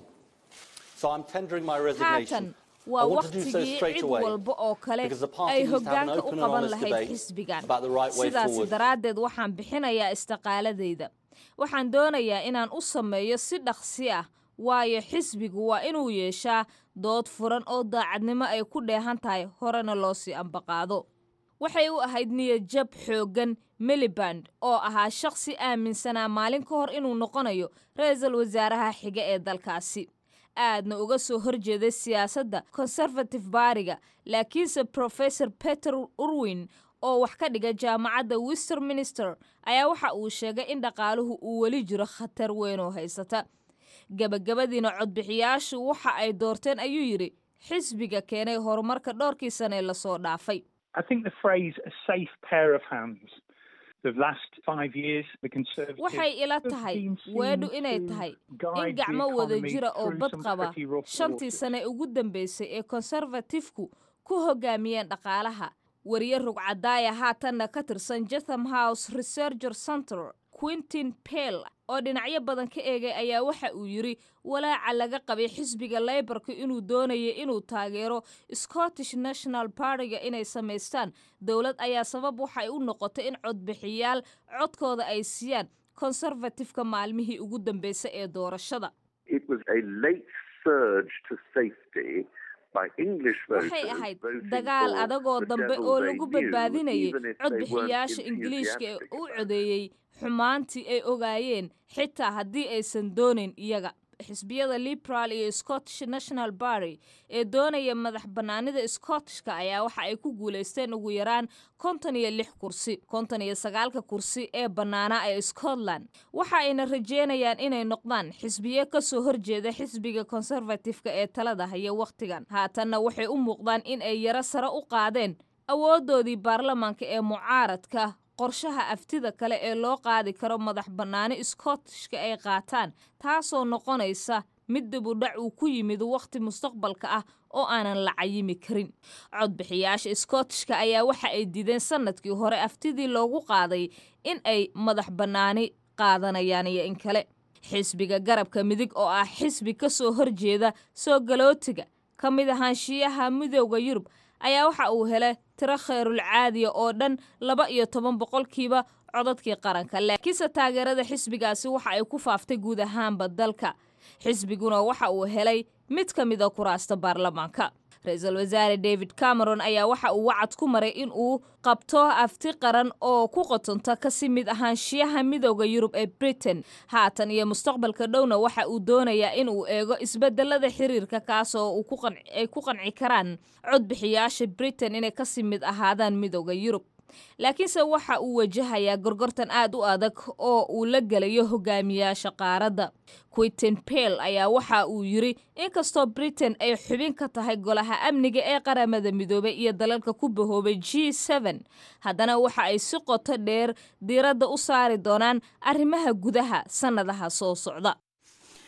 So I'm tendering my resignation. haatan waa I want to do so wakhtigii straight cid away walba oo kale because the party ay needs to have an hoggaanka u open and qaban honest lahayd debate xisbigan about the right way sidaasi forward. daraaddeed waxaan bixinayaa istiqaaladayda waxaan doonayaa inaan u sameeyo si dhaqsi ah waayo xisbigu waa inuu yeeshaa dood furan oo daacadnimo ay ku dheehan tahay horena loo sii ambaqaado waxay u ahayd niyadjab xooggan miliband oo ahaa shaqsi aaminsanaa maalin ka hor inuu noqonayo ra-iisul wasaaraha xiga ee dalkaasi aadna uga soo horjeeday siyaasadda conservative baariga laakiinse professor peter urwin oo wax ka dhiga jaamacadda westminster ayaa waxa uu sheegay in dhaqaaluhu uu weli jiro khatar weyn oo haysata gabagabadiina codbixiyaashu waxa ay doorteen ayuu yidhi xisbiga keenay horumarka dhowrkii sane lasoo dhaafay I think the phrase "a safe pair of hands." The last five years, the Conservatives waxay ila have tahay been weedhu seen inay to tahay guide in the gacmo wada economy jira oo through bad some qaba pretty rough shantii waters. sane ugu dambeysay ee konservatifku ku hogaamiyeen dhaqaalaha wariye rugcadaaya haatanna ka tirsan jatham house researcher center quintin pell oo dhinacyo badan ka eegay ayaa waxa uu yidhi walaaca laga qabay xisbiga leybarka inuu doonayo inuu taageero scottish national partyga inay samaystaan dowlad ayaa sabab waxay u noqotay in codbixiyaal codkooda ay siiyaan konservatifka maalmihii ugu dambeysay ee doorashada It was a late surge to safety by English voters waxay ahayd voting dagaal for adagoo the dambe devil oo they lagu knew, badbaadinayay even if they codbixiyaasha weren't ingiliishka ee enthusiastic u codeeyey xumaantii ay ogaayeen xitaa haddii aysan doonayn iyaga xisbiyada liberal iyo scottish national party ee doonaya madax bannaanida scottishka ayaa waxa ay ku guulaysteen ugu yaraan konton iyo lix kursi konton iyo sagaalka kursi ee bannaana ee scotland waxa ayna rajeynayaan inay noqdaan xisbiye kasoo horjeeda xisbiga conservatifka ee talada haya wakhtigan haatanna waxay u muuqdaan in ay yaro sare u qaadeen awoodoodii baarlamaanka ee mucaaradka qorshaha aftida kale ee loo qaadi karo madax bannaani scottishka ay qaataan taasoo noqonaysa mid dibudhac uu ku yimid wakhti mustaqbalka ah oo aanan la cayimi karin codbixiyaasha scottishka ayaa waxa ay diideen sannadkii hore aftidii loogu qaaday in ay madax bannaani qaadanayaan iyo in kale xisbiga garabka midig oo ah xisbi ka soo horjeeda soo galootiga ka mid ahaanshiyaha midooda yurub ayaa waxa uu helay tiro khayrul caadiya oo dhan laba iyo toban boqolkiiba codadkii qaranka laakiinse taageerada xisbigaasi waxa ay ku faaftay guud ahaanba dalka xisbiguna waxa uu helay mid ka mid a kuraasta baarlamaanka ra-iisul wasaare david cameron ayaa waxa uu wacad ku maray in uu qabto afti qaran oo ku qotonta kasi mid ahaanshiyaha midooda yurub ee britain haatan iyo mustaqbalka dhowna waxa uu doonayaa in uu eego isbedelada xiriirka kaasoo uu ku qanci- ay ku qanci karaan codbixiyaasha britain inay kasi mid ahaadaan midooda yurub laakiinse waxa uu wajahayaa gorgortan aad u adag oo uu la gelayo hogaamiyaasha qaaradda quintin pell ayaa waxa uu yidhi inkastoo britain ay xubin ka tahay golaha amniga ee qaramada midoobay iyo dalalka ku bahoobay g n haddana waxa ay si qoto dheer diiradda u saari doonaan arrimaha gudaha sannadaha soo socda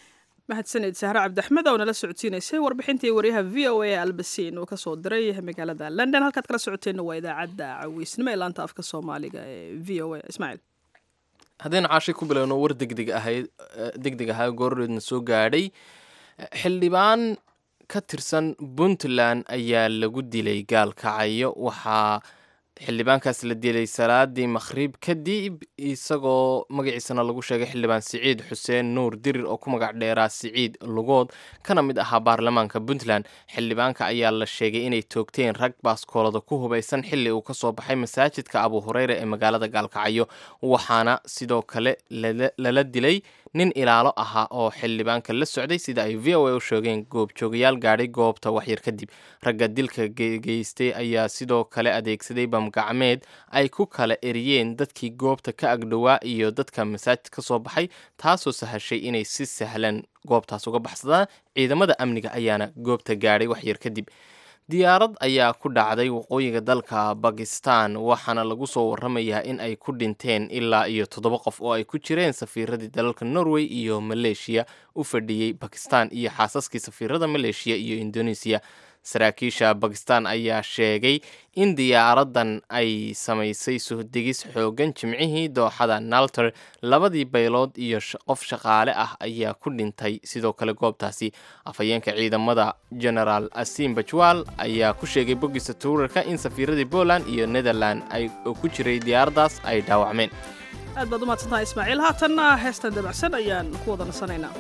mahadsaned sahre cabdiaxmed oo nala socodsiinaysay warbixintii waryaha v o a albasiin uu kasoo diray magaalada london halkaad kala socoteenna waa idaacadda caweysnimo ee laanta afka soomaaliga ee v o a ismaaciil haddaynu caashi ku bilowno war degdeg ahayd degdeg ahaa goorreedna soo gaadhay xildhibaan ka tirsan puntland ayaa lagu dilay gaalkacayo waxaa xildhibaankaas la dilay salaadii makhrib kadib isagoo magaciisana lagu sheegay xildhibaan siciid xuseen nuur dirir oo ku magac dheeraa siciid lugood kana mid ahaa baarlamaanka puntland xildhibaanka ayaa la sheegay inay toogteen rag baaskoolada ku hubaysan xili uu kasoo baxay masaajidka abu hureyre ee magaalada gaalkacyo waxaana sidoo kale lala dilay nin ilaalo ahaa oo xildhibaanka la socday sida ay v o a u sheegeen goobjoogayaal gaadhay goobta waxyar kadib ragga dilka geystay ayaa sidoo kale adeegsaday bamgacmeed ay ku kala eriyeen dadkii goobta ka agdhowaa iyo dadka masaajid ka soo baxay taasoo sahashay inay si sahlan goobtaas uga baxsadaan ciidamada amniga ayaana goobta gaadhay waxyar kadib diyaarad ayaa ku dhacday waqooyiga dalka bakistan waxaana lagu soo waramayaa in ay ku dhinteen ilaa iyo toddoba qof oo ay ku jireen safiiradii dalalka norway iyo maleeshiya u fadhiyey bakistan iyo xaasaskii safiirada maleeshiya iyo indonesiya saraakiisha bakistan ayaa sheegay in diyaaradan ay samaysay suhdegis xoogan jimcihii dooxada nalter labadii baylood iyo qof shaqaale ah ayaa ku dhintay sidoo kale goobtaasi afhayeenka ciidamada genaraal asim bajwal ayaa ku sheegay boggiisa tuurarka in safiiradii poland iyo netherland oo ku jiray diyaaraddaas ay dhaawacmeen aad baad u mahadsantahay ismaaciil haatanna heestan dabacsan ayaan ku wada nasanaynaa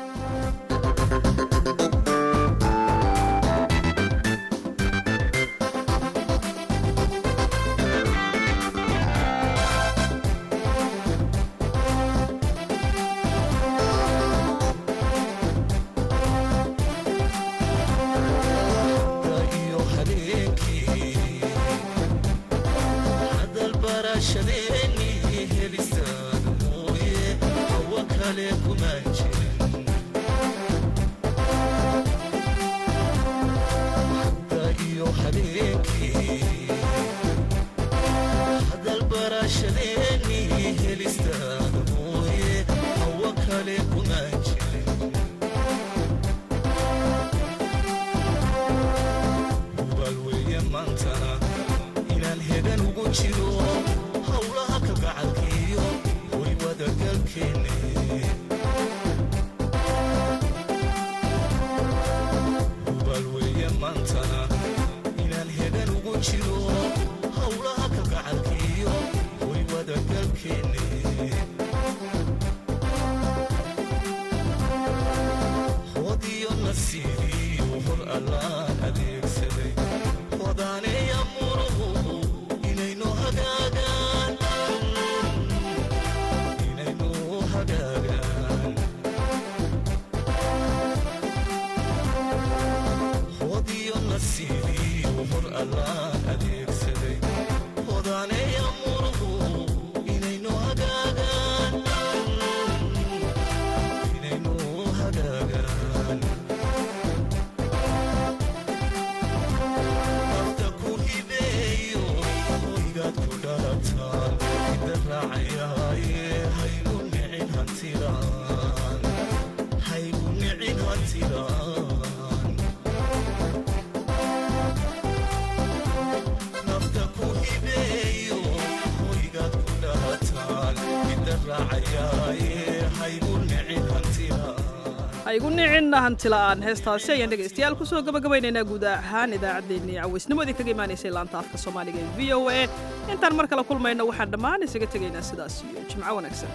igu nicin hantila'aan heestaasi ayaan dhegaystayaal kusoo gabagabaynaynaa guud ahaan idaacaddeenii cawaysnimadii kaga imaanaysay laanta afka soomaaliga ee v o a intaan mar kale kulmayno waxaan dhammaan isaga tegaynaa sidaas iyo jimco wanaagsan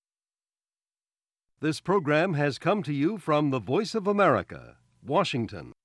This program has come to you from the Voice of America, Washington.